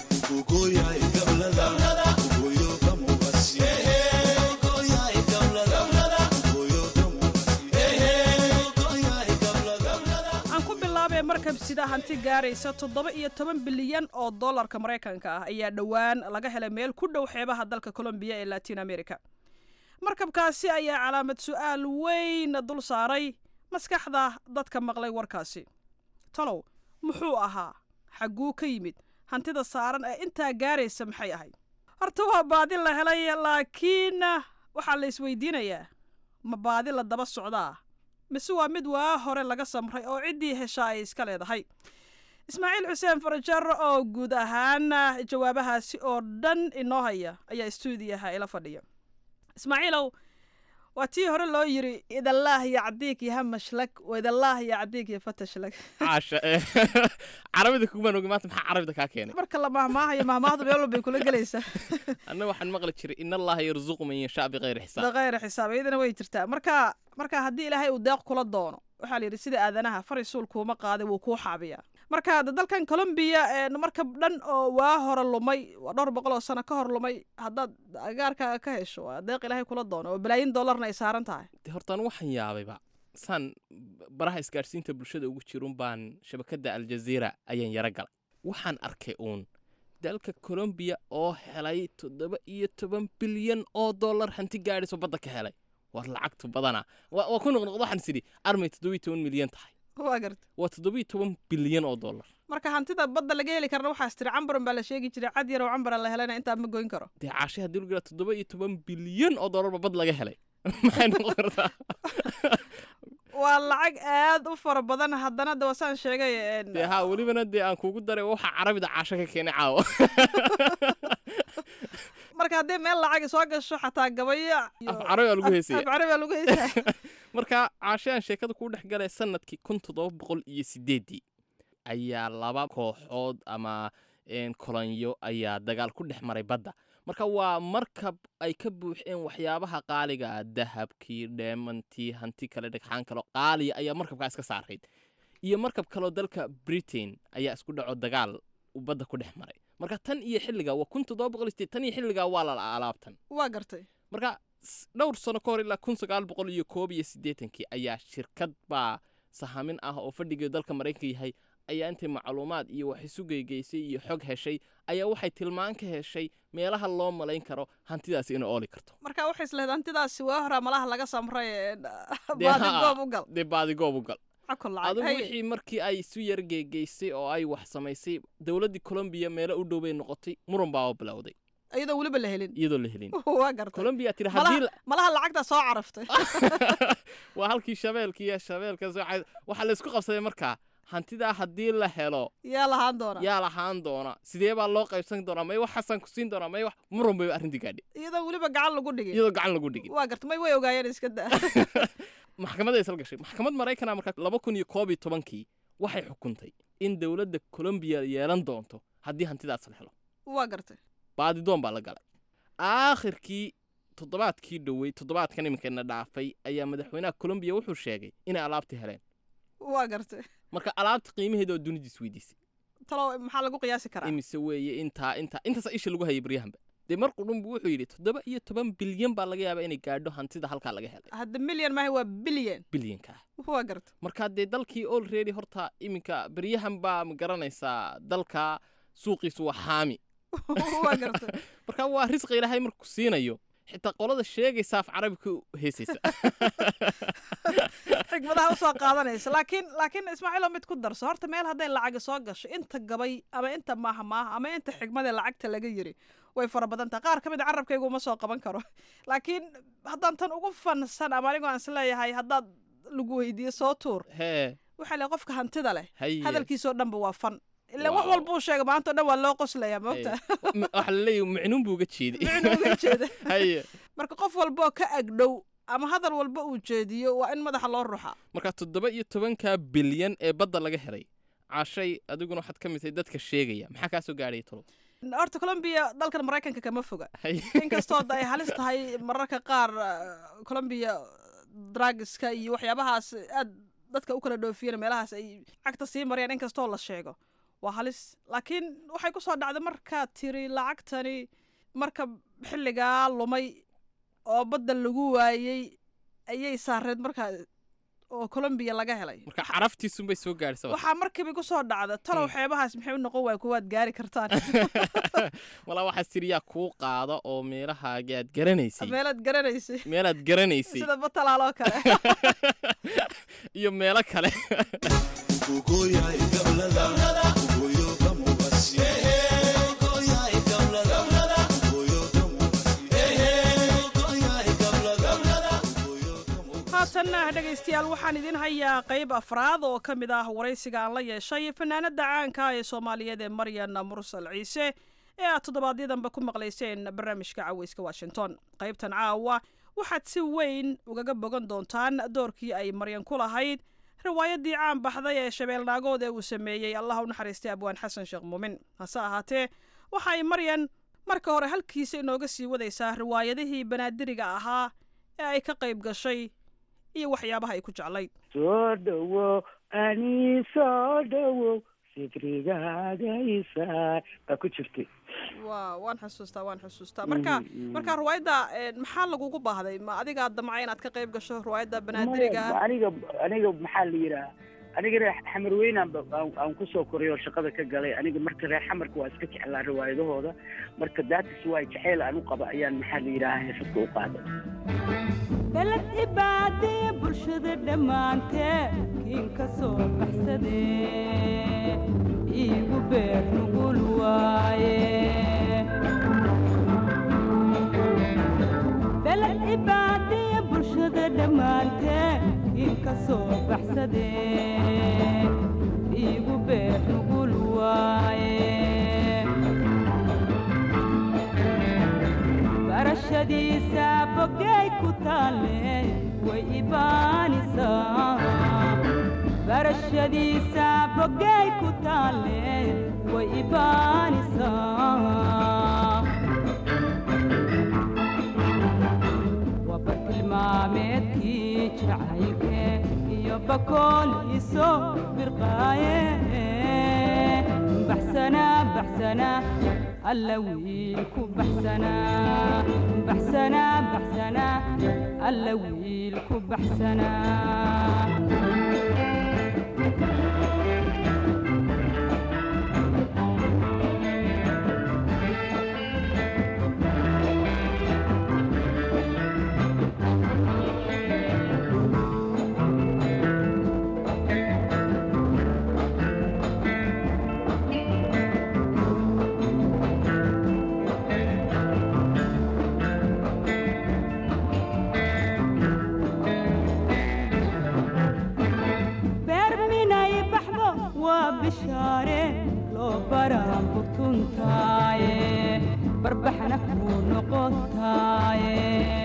markab sida hanti gaaraysa toddoba iyo toban bilyan oo dollarka maraykanka ah ayaa dhowaan laga helay meel ku dhow xeebaha dalka colombiya ee latin america markabkaasi ayaa calaamad su-aal weyn dul saaray maskaxda dadka maqlay warkaasi talow muxuu ahaa xagguu ka yimid hantida saaran ee intaa gaaraysa maxay ahayd horta waa baadi la helay laakiin waxaa la isweydiinayaa ma baadi la daba socdaa mise waa mid waa hore laga samray oo ciddii heshaa ay iska leedahay ismaaciil xuseen farajar oo guud ahaan jawaabahaasi oo dhan inoo haya ayaa stuudiyaha ila fadhiya ismaaciilow waa tii hore loo yiri idallaah yacdiik yaha mashlag waidallaah yacdiik ya fatashlag caasha carabida kugumaan ogi maanta maxaa carabida kaa keenay marka la mahmaahayo mahmaahdu meel walbay kula gelaysaa anna waxaan maqli jiray in allaha yarzuqu man yashaa bikayri xisaab bikayri xisaab iyadana way jirtaa marka marka haddii ilaahay uu deeq kula doono waxaa la yidhi sida aadanaha fari suul kuuma qaaday wuu kuu xaabiyaa marka dalkan colombiya markab dhan oo waa hore lumay waa dhowr boqol oo sano ka hor lumay haddaad agaarkaaga ka hesho waa deeq ilaahay kula doono oo balaayin dollarna ay saaran tahay de hortaan waxaan yaabayba saan baraha isgaadhsiinta bulshada ugu jirun baan shabakadda aljaziira ayaan yaro galay waxaan arkay uun dalka colombiya oo helay toddoba iyo toban bilyan oo dollar hanti gaadhiso badda ka helay war lacagtu badana waa ku noqnoqdo waxaan sidhi armay toddoba iyo toban milyan tahay waa garta waa toddobiyo toban bilyan oo dollar marka hantida badda laga heli karna waxaas tiri cambaran baa la sheegi jiray cad yar oo cambaran la helana intaa ma goyn karo dee caashe haddii lagu yidhaha toddoba iyo toban bilyan oo dollarba bad laga helay maxay noqon kartaa waa lacag aad u fara badan haddana de wasaan sheegay een, dee haa welibana dee aan kuugu daray waxa carabida caasho ka keenay caawa marka haddii meel lacag soo gasho xataa gabayo iyo- af carabi aa lagu af- heesaya af carabi aa lagu heesaya marka caashahan sheekada kuu dhex galay sanadkii kun toddoba boqol iyo sideeddii ayaa laba kooxood ama een, kolonyo ayaa dagaal ku dhex maray badda marka waa markab ay ka buuxeen waxyaabaha qaaliga ah dahabkii dheemantii hanti kale dhagxaan kale qaaliya ayaa markabkaa iska saarayd iyo markab kaloo dalka britain ayaa isku dhaco dagaal uu badda ku dhex maray marka tan iyo xilligaa waa kun toddoba boqol iyo sideed tan iyo xilligaa waa la alaabtan waa gartay marka s- dhowr sano ka hor ilaa kun sagaal boqol iyo koob iyo siddeetankii ayaa shirkad baa sahamin ah oo fadhigeedu dalka maraykanka yahay ayaa intay macluumaad iyo wax isu geygeysay iyo xog heshay ayaa waxay tilmaan ka heshay meelaha loo malayn karo hantidaasi inay ooli karto marka waxay islehed hantidaasi waa horaa malaha laga samray een, Dee baadi haa, goob u gal dee baadigoob u gal cakol lacag adigu Haye. wixii markii ay isu yar geegeysay oo ay wax samaysay dowladdii colombiya meelo u dhow bay noqotay muran baa oo bilowday iyadoo weliba la helin iyadoo la helin waa gartay colombiya tiri malaha haddii la- malaha lacagta soo caraftay waa halkii shabeelkii iyo shabeelkaas waxaa waxaa la isku qabsaday markaa hantidaa haddii la helo yaa lahaan doona yaa lahaan doona sidee baa loo qaybsan doonaa may wax xasan ku siin doonaa may wax muran bay arrintii gaadhi iyadoo weliba gacan lagu dhigin iyadoo gacan lagu dhigin waa gartay may way ogaayeen iska daa maxkamadda isla gashay maxkamad maraykana markaa laba kun iyo koob iyo tobankii waxay xukuntay in dowladda colombiya yeelan doonto haddii hantidaas la helo waa gartay baadidoon baa la galay aakhirkii toddobaadkii dhowey toddobaadkan iminkana dhaafay ayaa madaxweynaha colombiya wuxuu sheegay inay alaabtii heleen waa gartay marka alaabta qiimaheeda oo dunida isweydiisay talo maxaa lagu qiyaasi karaa imise weeye intaa intaa intaasa isha lagu hayay baryahanba dee mar qudhunbu wuxuu yidhi toddoba iyo toban bilyan baa laga yaabaa inay gaadho hantida halkaa laga helay hadda milyan maaha waa bilyan bilyanka ah waa gartay marka dee dalkii olready horta iminka baryahan baa ma garanaysaa dalka suuqiisu waa xaami waa gartay marka waa risqi ilaahay markuu siinayo xitaa qolada sheegaysa af carabi ku heesaysa xigmadaha usoo qaadanaysa laakiin laakiin ismaaciilo mid ku darso horta meel hadday lacagi soo gasho inta gabay ama inta maaha maaha ama inta xigmadee lacagta laga yiri way fara badan tahay qaar ka mid a carabkaygu uma soo qaban karo laakiin haddaan tan ugu fansan ama anigoo aan isleeyahay haddaad lagu weydiiyo soo tuur hee waxaa le qofka hantida leh Haye. hadalkiisoo dhanba waa fan ila wax Wow. walba uu sheega maanta o dhan waa loo qoslayaa moogta M- waxa la leeyahy micnuun buu uga jeeday Micnuun uga jeeda. haye marka qof walbaoo ka agdhow ama hadal walba uu jeediyo waa in madaxa loo ruxaa marka toddoba iyo tobanka bilyan ee badda laga helay cashay adiguna waxaad ka mid tahay dadka sheegaya maxaa kaa soo gaadhaya tolo horta colombiya dalkan maraykanka kama foga Haye. inkastoo da ay halis tahay mararka qaar eh, colombiya dragiska iyo waxyaabahaas aad dadka u kala dhoofiyeen meelahaas ay cagta sii marayaan inkastoo la sheego waa halis laakiin waxay ku soo dhacday markaa tiri lacagtani marka xilligaa lumay oo badda lagu waayey ayay saareed markaa oo colombiya laga helay marka caraftiisunbay soo gaadhisa waxaa markiiba ku soo dhacda talow xeebahaas maxay u noqon waay kuwaad gaari kartaan walaa waxaas tiri yaa kuu qaada oo meelahaagi aad garanaysay meelaad garanaysay meelaad garanaysay sida batalaaloo kale iyo meelo kale haatanna dhegaystayaal waxaan idin hayaa qayb afraad oo ka mid ah waraysiga aan la yeeshay fanaanada caanka ee soomaaliyeed ee maryan mursal ciise ee aad toddobaadyadamba ku maqlayseen barnaamijka caweyska washington qaybtan caawa waxaad si weyn ugaga bogan doontaan doorkii ay maryan ku lahayd riwaayadii caan baxday ee shabeelnaagood ee uu sameeyey allah u naxariistay abwaan xasan sheekh muumin hase ahaatee waxa ay maryan marka hore halkiisa inooga sii wadaysaa riwaayadihii banaadiriga ahaa ee ay ka qayb gashay iyo waxyaabaha ay ku jeclayd soo dhowow ani soo dhowow fikrigaagaysa baa ku jirtay wa waan xusuustaa waan xusuustaa marka marka riwaayadda maxaa lagugu baahday ma adigaa damca inaad ka qayb gasho riwaayadda banaadiriga Maya, aniga aniga maxaa la yidhaha aniga reer xamar weynaan ba- aan aan kusoo koray oo shaqada ka galay aniga marka reer xamarka waa iska jeclaa riwaayadahooda marka daatis waa jaceyl aan u qaba ayaan maxaa la yidhaha heesadka u qaaday beled ibaadee bulshada dhammaantee inka soo baxsade iigu beer nugul waaye beled cibaadiya bulshada dhammaantee inka soo baxsade iigu beer nugul waaye barashadiisa bogay ku taalle way ibaanisaa barashadiisa bogay ku taalle way ibaanisaa waa bartilmaameedkii jacaylke iyo bakooliiso birqaaye baxsana baxsana alla wiil ku baxsana baxsana baxsana alla wiil ku baxsana beer minay baxdo waa bishaare loo baraan burtuntaaye barbaxna kuu noqotaaye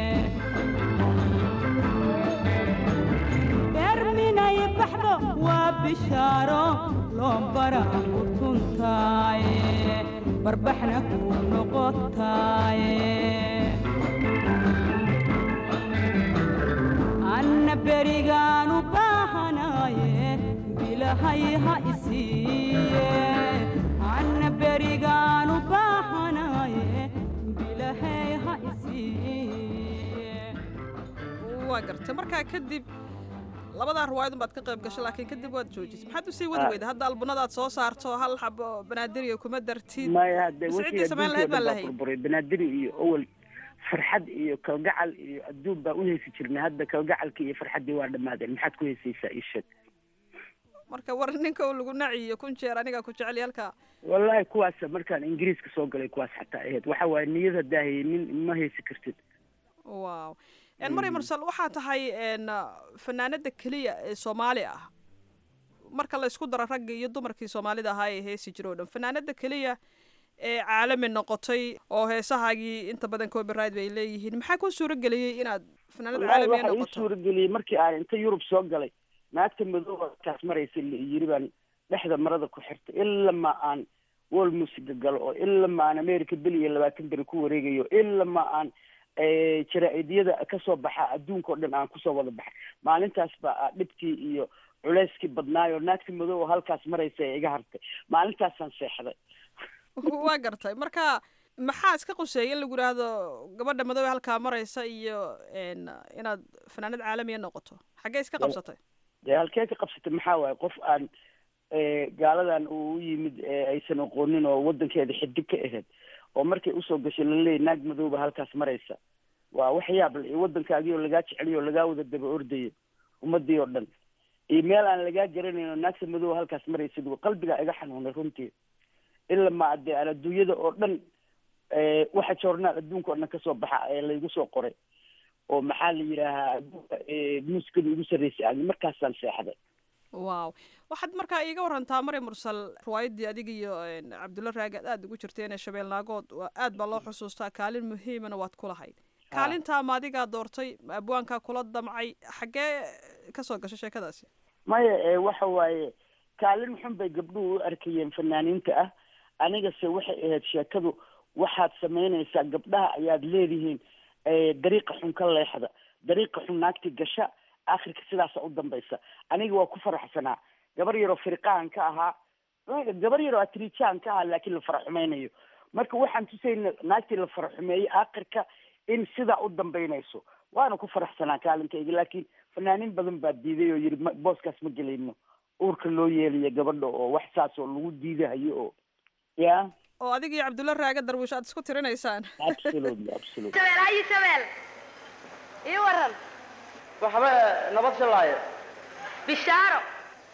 beer minay baxdo waa bishaaro loo baraan burtuntaaye barbaxna kuu noqotaaye anna berigaanu baahanaaye bilahay ha isiiye anna berigaanu baahanaaye bilahay ha isiiye waa gartay markaa kadib labadaa ruwaayadun baad ka qayb gashay laakiin kadib waad joojisay maxaad usii wadi Ah. weyda hadda albunadaad soo saarto hal xabo banaadiriga kuma dartid maya hadde Mise wixii ciddii samayn lahayd adduunkii oo baan dhan baa lahayd burburay banaadiri iyo awal farxad iyo kalgacal iyo adduun baa u heesi jirnay hadda kalgacalkii iyo farxaddii waa dhammaadeen maxaad ku heesaysaa ii sheeg marka war ninka uu lagu naciyo kun jeer anigaa ku jecel halka wallaahi kuwaas markaan ingiriiska soo galay kuwaas xataa ahayd waxa waaye niyad haddaa haynin ma heesi kartid wow En maryam mursal waxaa tahay en fanaanada keliya ee soomaali ah marka la isku daro raggii iyo dumarkii soomaalida ahaa ee heesi jiro o dhan fanaanada keliya ee caalami noqotay oo heesahaagii inta badan copyright bay leeyihiin maxaa ku suuro geliyey inaad fanaanad wallaahi caalamiya waxa ii noqoto suurageliyey markii aan inta yurub soo galay naagta madooba kaas maraysa la yiri baan dhexda marada ku xirtay ilama aan wol musiga galo oo ilama aan america bel iyo labaatan beri ku wareegayo ilama aan eh, jaraa'idyada kasoo baxa adduunka oo dhan aan kusoo wada baxay maalintaas baa ah dhibkii iyo culeyskii badnaayo naagta madooba halkaas maraysa ee iga hartay maalintaasaan seexday waa gartay marka maxaa iska quseeya in lagu yidhaahdo gabadha madoobe halkaa maraysa iyo en inaad fanaanad caalamiya noqoto xaggee iska qabsatay dee halkee ka qabsatay maxaa waaye qof aan eh, gaaladan uu u yimid ee aysan aqoonin oo wadankeeda xidig ka ahayd oo markay usoo gashay laleeyahy naag madooba halkaas maraysa waa wax yaab le iyo wadankaagii oo lagaa jeceliyo oo lagaa wada daba ordayo ummadii oo dhan iyo meel aan lagaa garanayn oo naagta madooba halkaas maraysid waa qalbigaa iga xanuunay runtii ila ma dee aan adduunyada oo dhan eh, waxa joornaal adduunka oo dhan kasoo baxa ee laygu soo qoray oo maxaa la yidhaahaa adduunka eh, muusikada ugu sarreysay aan markaasaan seexday wow waxaad markaa iiga warantaa mari mursal riwaayaddii adiga iyo en, cabdulla raagi aad aada ugu jirteen ee shabeel naagood waa aad baa loo xusuustaa kaalin muhiimana waad ku lahayd kaalintaa ma adigaa doortay ma abwaankaa kula damcay xaggee kasoo gashay sheekadaasi maya ee waxa waaye kaalin xun bay gabdhuhu u arkayeen fanaaniinta ah anigase waxay ahayd sheekadu waxaad samaynaysaa gabdhaha ayaad leedihiin eh, dariiqa xun ka leexda dariiqa xun naagti gasha akhirka sidaasa u dambaysa aniga waa ku faraxsanaa gabar yaroo firiqaan ka ahaa gabar yaroo atriijaan ka ahaa laakiin la faraxumaynayo marka waxaan tusayna naagtii la faraxumeeyey akhirka in sidaa u dambaynayso waana ku faraxsanaa kaalinkaygii laakiin fanaaniin badan baa diiday oo yidhi ma- booskaas ma gelayno uurka loo yeelayo gabadha oo wax saas oo lagu diidahayo oo ya oo adiga iyo cabdulla raaga darwiish aad isku tirinaysaan absolutely absolutely shabeel hayi shabeel ii waran waxba nabad shalaayo bishaaro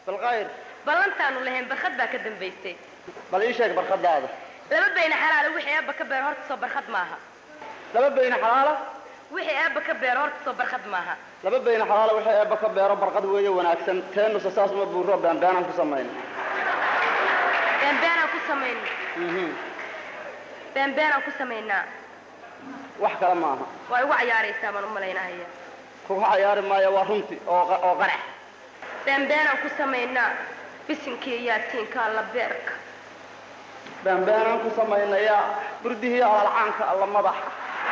balkhayr ballantaanu lahayn barkhad baa ka dambaysay bal ii sheeg barkhadaada laba bayna xalaala wixii eebba ka beero horta soo barkhad maaha laba bayna xalaala wixii eebba ka beero horta soo barkhad maaha laba bayna xalaala wixii eebba ka beero barqad weeye wanaagsan teenusa saas uma buuro beenbeenaan ku samayna beenbeenaan ku samayna beenbeenaan ku samaynaa wax kale maaha waa igu cayaaraysaa baan u malaynahaya kuga cayaari maayo waa runti oo oo qarax beenbeenaan ku samaynaa bisinkii yaatiinka alla beerka beenbeenaan ku samaynayaa burdihii alalcaanka alla madaxa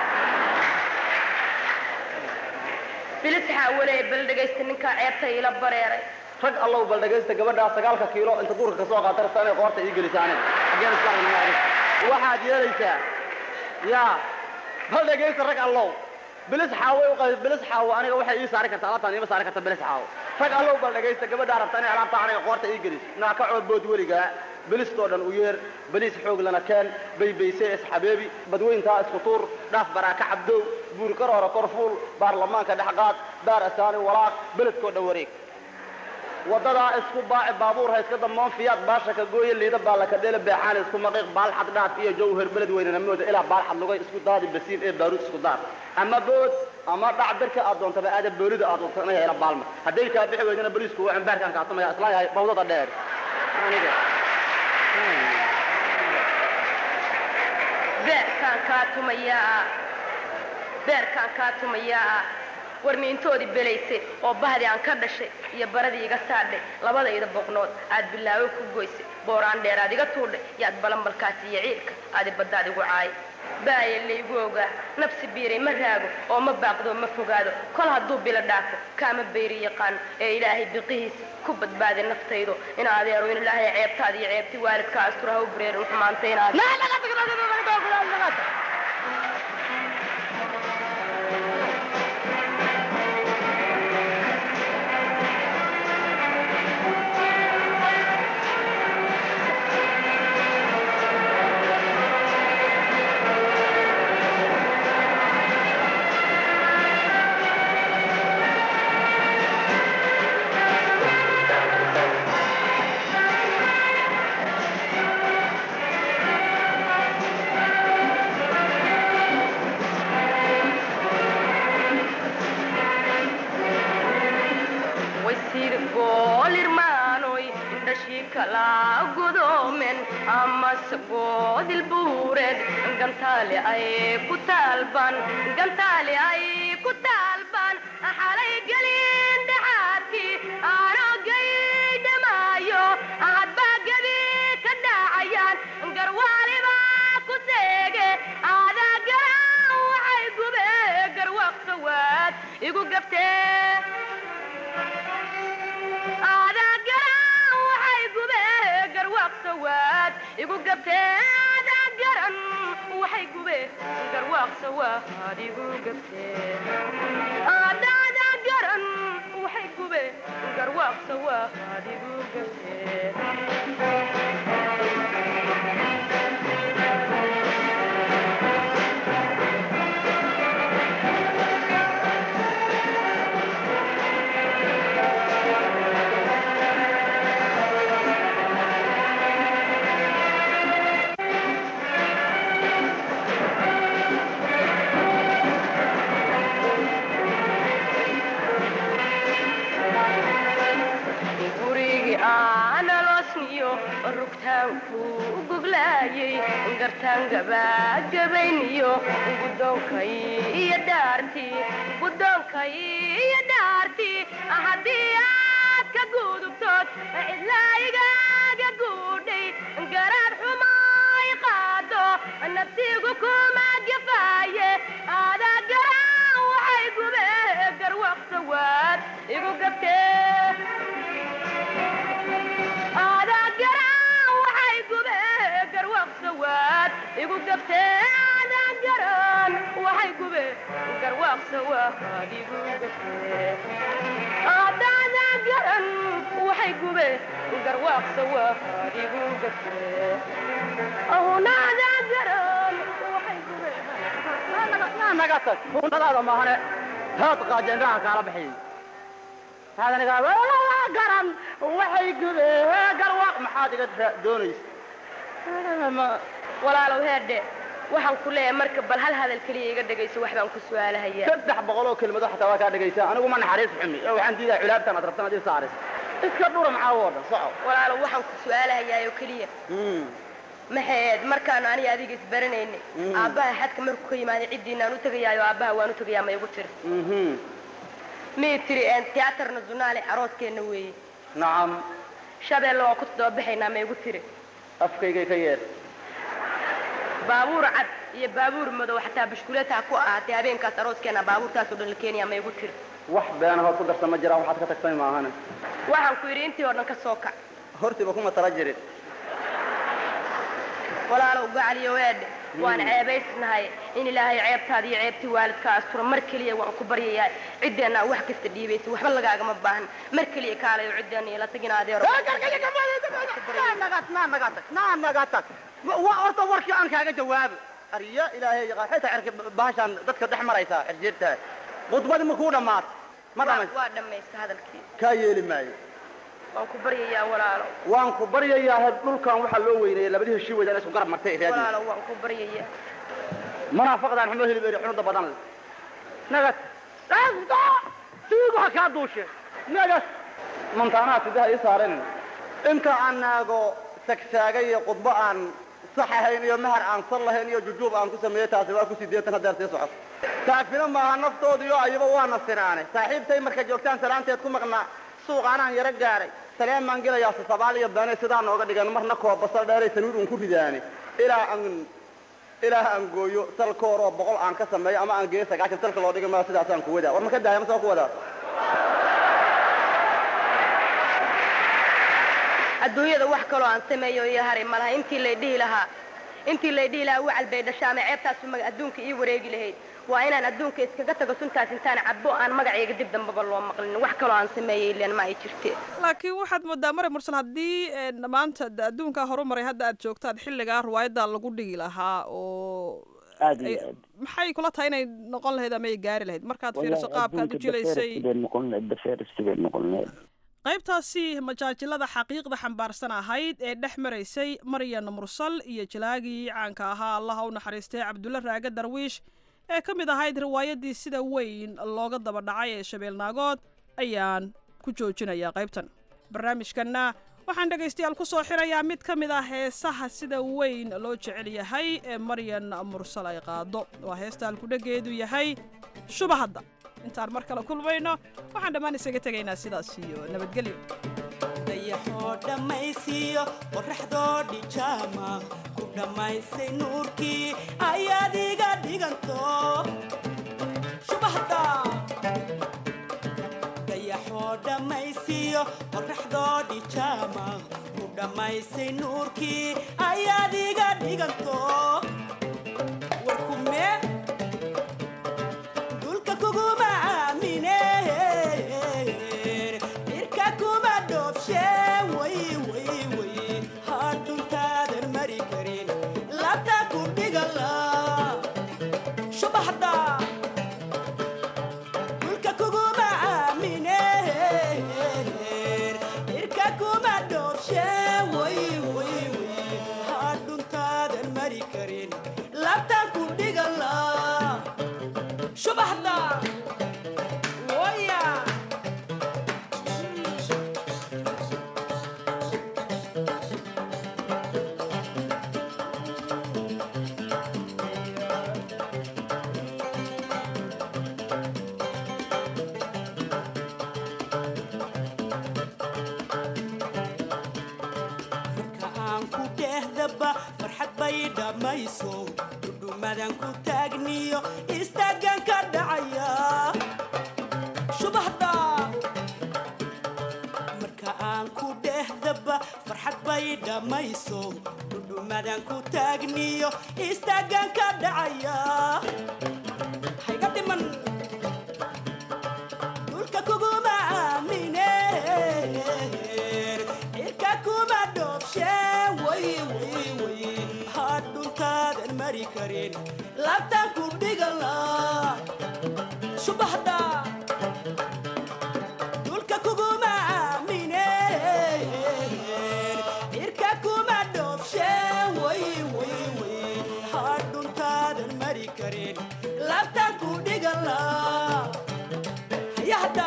bilisxaa walee bal dhegaysta ninkaa ceebta iila bareeray rag allow bal dhegaysta gabadhaa sagaalka kiilo inta duurka ka soo qaata rabta inay qoorta ii gelisaan xaggeen isku aragnaa adig waxaad yeelaysaa yaa bal dhegaysta rag allow bilis xaawo u qay bilis xaawo aniga waxay ii saari kartaa alaabtaan iima saari karta bilis xaawo rag allow bal dhegaysta gabadhaa rabta inay alaabta aniga qoorta ii gelis naa ka coodbood weligaa bilistoo dhan u yeer baliis xoog lana keen baybayse isxabeebi badweyntaa isku tuur dhaaf baraaka cabdow buur kar hore korfuul baarlamaanka dhexqaad baar asaani walaaq beledkoo dhan wareeg wadadaa isku baaci baabuur ha iska damoon fiyaad baasha ka gooye liida baalla ka dheele beexaan isku maqiiq baalxad dhaaf iyo jawhar beled weynana mooda ilaa baalxad lugay isku daadi basiin ee baaruud isku daar ama bood ama dhac birka aad doontaba aada boolida aad doonto inay hela baalma hadday kaa bixi weydana boliisku waa cimbaarkaan kaatumaya islaan yahay bawdada dheer aniga beerkaan kaa tumayaa beerkaan kaa tumayaa warmiintoodii belaysay oo bahdii aan ka dhashay iyo baradii iga saadhay labadayda boqnood aad bilaawo ku goysay booraan dheer aad iga tuudhay yaad balanbalkaas iyo ciilka aadi baddaad igu caayay baaya laygu ogaa nafsi biiray ma raago oo ma baaqdo ma fogaado kol hadduu bilo dhaafo kaama bayri yaqaano ee ilaahay biqihiisa ku badbaaday naftaydo in adeero in ilaahay ceebtaada iyo ceebti waalidka asturaha u bareerin xumaanta inaad wasiir goolirmaanoy indhashii kala godoomen amase goodil buureed gantaale ay ku taalban gantaale ay ku taalban xalay gelin dhaxaadkii aanogay dhamaayo hadbaa gebi ka dhacayaan garwaaliba ku seege aadaa garan waxay gube garwaqsa waad igu gaftee aadaa garan waxay gube garwaaqsawaad igu gabtee aadaa garan waxay gube garwaaqsawaad igu gabtee aadaadaa garan waxay gube garwaaqsawaad igu gabtee gurigii aanaloosniyo rugtaanku goglaayay gartaan gabaagabayniyo gudoonkay iyo dhaartii gudoonkay iyo dhaartii haddii aad ka gudubtood cidlaa igaaga guudhay garaad xumay qaado naftigu kuma gafaaye aadaa garan waxay gube garwaqsawaad igu gabtee aadaa garan waxay gube garwaaqsawaad igu gabtee aadaa garan waxay gube garwaaqsawaad igu gabtee aadaadaa garan waxay gube garwaaqsawaad igu gabtee ahunaadaa garan waxay gube naga tag hunadaada maahane taad qaajeenraha kaala bixiyey taadanigaa garan waxay gubee garwaaq maxaad iga daa- doonaysa walaalow heerdhe waxaan ku leeyahay marka bal hal hadal keliya iga dhegayso wax baan ku su'aalahayaa saddex boqol oo kelmado xataa waa kaa dhegaysaa anigu ma naxariis xumi ee waxaan diidaa culaabtan aad rabtan ad ii saaris iska dhura maxaa oo dhan soco walaalow waxaan ku su'aalahayaa oo keliya Mm. maxayd markaanu aniga adiga isbaranaynay Mm. aabbaha xadka markuu ka yimaaday ciddiinaan u tegayaayo aabbaha waan u tegayaa ma igu tiri Mhm. mii tiri een tiyaatar nasionaale arooskeenna weeye nacam shabeelle waan ku toddobabaxaynaa ma igu tiri afkaygay ka yeer baabuur cad iyo baabuur madow xataa bishkuleetaa ku ahaatay habeenkaas arooskeenna baabuurtaasoo dhan la keenayaa ma igu tiri wax beena hood ku darsan ma jiraan waxaad ka tagtay maahane waxaan ku yidhi intii oo dhan ka soo kac hortiiba kuma tala jirin walaalow gacaliyo weedhe waan Mm. ceebaysnahay in ilaahay ceebtaada iyo ceebtii waalidka astura mar keliya waan ku baryayaa ciddeenna wax kasta dhiibaysa waxba lagaagama baahan mar keliya kaalayo ciddeenna ila tagin adeero wa horta warkii aan kaaga jawaabo arya ilaahay yaqaan xitaa cirka bahashaan dadka dhex maraysaa cirjeertaa khudbadii ma kuu dhammaat ma dhamays waa dhammaysta hadalkii kaa yeeli maayo waan ku baryayaa walaalow waan ku baryayaa had dhulkan waxaa loo weyneeyey labadii heshii weydaan isku garab martay raadi walaalow waan ku baryayaa munaafaqdaan xumo hilib eri xunuda badan leh nagad siigu ha kaa duushe nagad mantaanaha sidaha ii saaren inta aan naago sagsaagay iyo khudbo aan sax ahayn iyo mahar aan sal lahayn iyo jujuub aan ku sameeyey taasi waa ku sideetan haddeer sii socoto taafina maaha naftooda iyo ayaba waana sinaane saaxiibtay marka joogtaan salaanteed ku maqnaa suuqaanaan yaro gaaray saleen baan gelayaa sasabaal iyo beene sidaa nooga dhigan marna koobasal dheeray sanuud un ku ridaane ilaa aan ilaa aan gooyo salkoor oo boqol aan ka sameeyo ama aan geeyo sagaashan salka loo dhigi maa sidaasaan ku wadaa war ma ka daaya ma soo ku wadaa adduunyada wax kaloo aan sameeyo iyo haray malaha intii lay dhihi lahaa intii lay dhihi lahaa wacal bay dhashaa ama ceebtaasu maga adduunka ii wareegi lahayd waa inaan adduunka iskaga tago suntaas intaan cabbo aan magacayga dib dambaba loo maqlin wax kaloo aan sameeyey ileen ma ay jirte laakiin waxaad moodaa mare mursal haddii een, maanta de adduunkaa horumaray hadda aad joogtaan xilligaa ruwaayadda lagu dhigi lahaa oo aad iyo ay- aad maxay kula tahay inay noqon lahayd ama ay gaari lahayd markaad fiiriso Wallahi qaabkaad u adduunka jilaysay dafeeristibay noqon lahayd dafeeristibay noqon lahayd qaybtaasi majaajilada xaqiiqda xambaarsan ahayd ee dhex maraysay maryan mursal iyo jilaagii caanka ahaa allaha u naxariistay cabdulle raage darwiish ee ka mid ahayd riwaayadii sida weyn looga daba dhacay ee shabeelnaagood ayaan ku joojinayaa qaybtan barnaamijkanna waxaan dhegaystayaal ku soo xirayaa mid ka mid ah heesaha sida weyn loo jecel yahay ee maryan mursal ay qaado waa heesta halkudhegeedu yahay shubahadda intaan mar kale kulmayno waxaan dhammaan isaga tegaynaa sidaas iyo nabadgelyo dayaxoo dhammaysiiyo qorraxdoo dhijaama ku dhammaysay nuurkii ayaad iga dhiganto shubahda dayaxoo dhammaysiiyo qorraxdoo dhijaama ku dhammaysay nuurkii ayaad iga dhiganto warkume dhulka kuguma aamine irka kuma dhoobshe way way way hadhuntaadan mari karin labta ku dhigala shubaxda dhulka kuguma aamine irka kuma dhoobshe way way way hadhuntaadan mari karin labta ku dhigala shubaxda waya marka aan ku dhehdaba farxad bay dhammayso dhudhumadan ku taagniyo istaagan ka dhacaya shubahda marka aan ku dhehdaba farxad bay dhammayso dhudhumadan ku taagniyo istaagan ka dhacaya hayga dhiman dhulka kuguma aamine cirka kuma dhoobshe way way way hadhuntaadan mari karin labtan ku dhigala shubahda dhulka kuguma aamine dhigala hayahda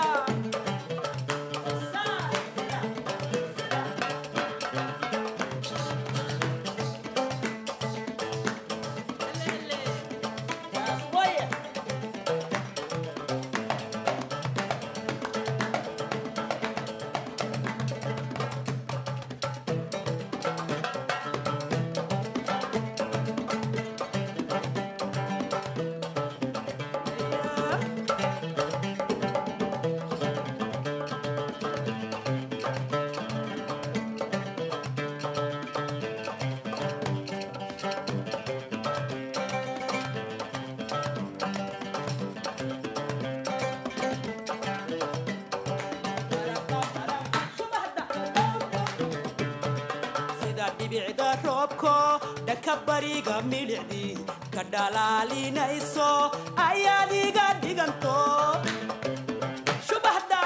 sida dhibicda roobko dhanka bariga milicdii ka dhalaalinayso ayaad iga dhiganto shubahda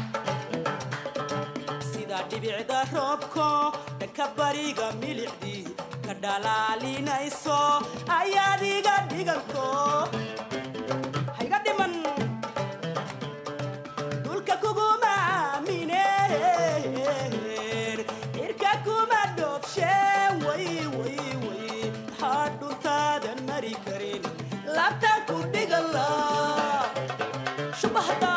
sida dhibicda roobko dhanka bariga milicdii ka dhalaalinayso ayaad iga dhiganto hayga dhiman dhulka kuguma aamineen cirka kuma dhoobsheen way way way maxaa dhuntaadan mari karin laabtaan ku dhigala shubahda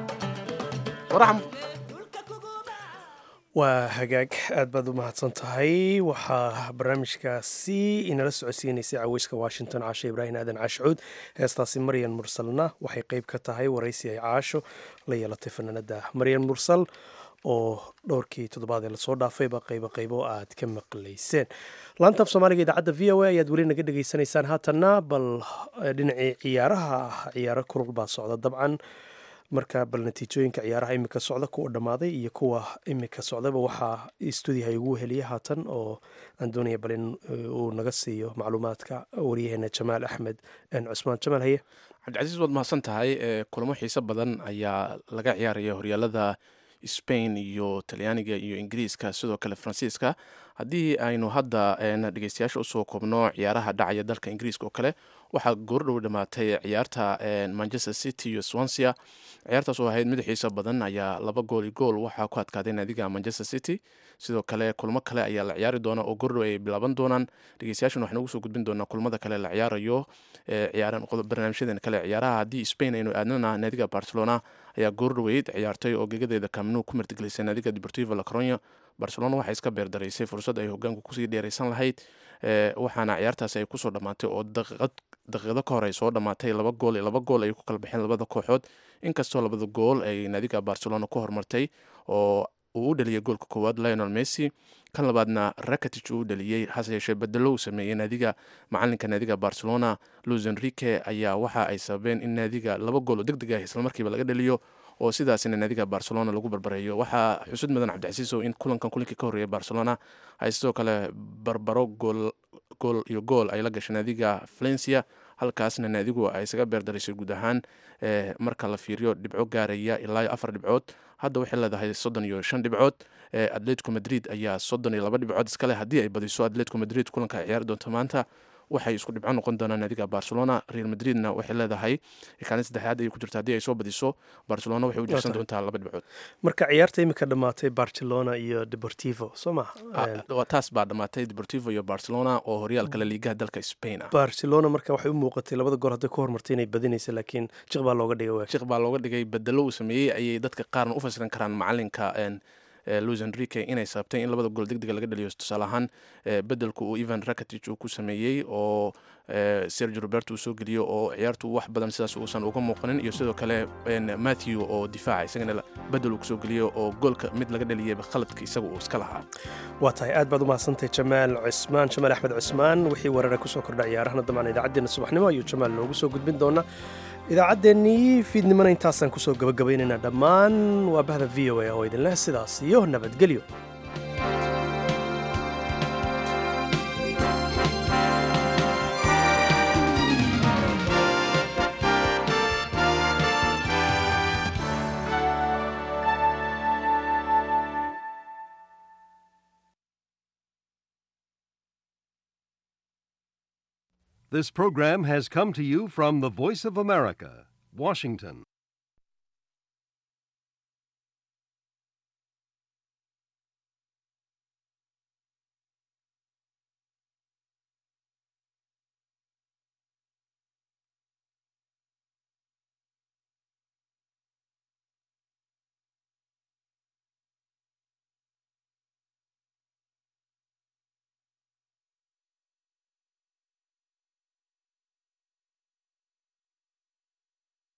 waa hagaag aad baad u mahadsan tahay waxaa barnaamijkaasi inala socodsiinaysay caweyska washington caasho ibraahim aadan caashucuud heestaasi maryan mursalna waxay qeyb ka tahay waraysi ay caasho la yeelatay fanaanada maryan mursal oo dhowrkii toddobaad ee lasoo dhaafayba qaybo qaybo aad ka maqlayseen laanta af soomaaliga idaacadda v o a ayaad weli naga dhegaysanaysaan haatanna bal dhinacii ciyaaraha ah ciyaaro kulul baa socda dabcan marka bal natiijooyinka ciyaaraha imika socda kuwa dhammaaday iyo kuwa imika socdaba waxaa stuudiyaha igu heliya haatan oo aan doonaya bal in uu naga siiyo macluumaadka waryaheena jamaal axmed cusmaan jamaal haye cabdicasiis waad mahadsan tahay kulamo xiiso badan ayaa laga ciyaaraya horyaalada spain iyo talyaaniga iyo ingiriiska sidoo kale faransiiska haddii aynu hadda dhegeystayaasha usoo koobno ciyaaraha dhacaya dalka ingiriiska oo kale waxaa goordhow dhamaatay ciyaarta manchester city iyo swancia ciyaartaas oo ahayd mid xiiso badan ayaa laba gool i gool waxaa ku adkaaday naadiga manchester city sidoo kale kulmo kale ayaa la ciyaari doona oo goordhow ay bilaaban doonaan dhegeystayaashan waxaan ugu soo gudbin doonaa kulmada kale la ciyaarayo barnaamijyadan kale ciyaaraha haddii spain aynu aadnana naadiga barcelona ayaa goordhoweyd ciyaartay oo gegadeeda kamnu ku martigelisay naadiga deportivo la coronia barcelona waxay iska beerdaraysay fursad ay hogaanku kusii dheeraysan lahayd waxaana ciyaartaas ay kusoo dhammaatay oo daqiiqado ka hor ay soo dhammaatay laba gool iyo laba gool ay ku kala baxeen labada kooxood inkastoo labada gool ay naadiga barcelona ku hormartay oo uu u dhaliyay goolka koowaad lionel messi kan labaadna rakatich uu u dhaliyey hase yeeshee bedelo uu sameeyey naadiga macalinka naadiga barcelona luis enrique ayaa waxa ay sababeen in naadiga laba gool oo deg deg ah islamarkiiba laga dhaliyo oo sidaasina naadiga barcelona lagu barbareeyo waxaa xusud mudan cabdicasiiso in kulankan kulinkii ka horreeyay barcelona ay sidoo kale barbaro gool gool iyo gool ay la gashay naadiga valencia halkaasna naadigu ay isaga beerdaraysay guud ahaan marka la fiiriyo dhibco gaaraya ilaa iyo afar dhibcood hadda waxay leedahay soddon iyo shan dhibcood atletico madrid ayaa soddon iyo laba dhibcood iskale haddii ay badiso atletico madrid kulanka ay ciyaari doonto maanta waxay isku dhibco noqon doonaan naadiga barcelona real madridna waxay leedahay kaalin saddexaad ayay ku jirta haddii ay soo badiso barcelona waxay u jirsan doontaa laba dhibcood marka ciyaarta imika dhammaatay barcelona iyo deportivo soo ma taas baa dhammaatay deportivo iyo barcelona oo horyaalka la liigaha dalka spain ah barcelona marka waxay u muuqatay labada goor hadday ku hormartay inay badinaysa laakiin jiq baa looga dhigay jiq baa looga dhigay bedelo uu sameeyey ayay dadka qaarna u fasiran karaan macalinka luis enrique inay sababtay in labada gool degdega laga dhaliyo tusaale ahaan bedelku uu evan rakatich uu ku sameeyey oo sergio roberto uu soo geliyo oo ciyaartu wax badan sidaas uusan uga muuqanin iyo sidoo kale matthew oo difaaca isagana bedel uu kusoo geliyo oo goolka mid laga dhaliyayba khaladka isaga uu iska lahaa waa tahay aad baad u mahadsantahay jamaal cusmaan jamaal axmed cusmaan wixii weerara kusoo kordha ciyaarahana dabcan idaacaddeenna subaxnimo ayuu jamaal noogu soo gudbin doonaa idaacaddeenii fiidnimona intaasaan kusoo gabagabaynaynaa dhammaan waa bahda v o a oo idinleh sidaas iyo nabadgelyo This program has come to you from the Voice of America, Washington.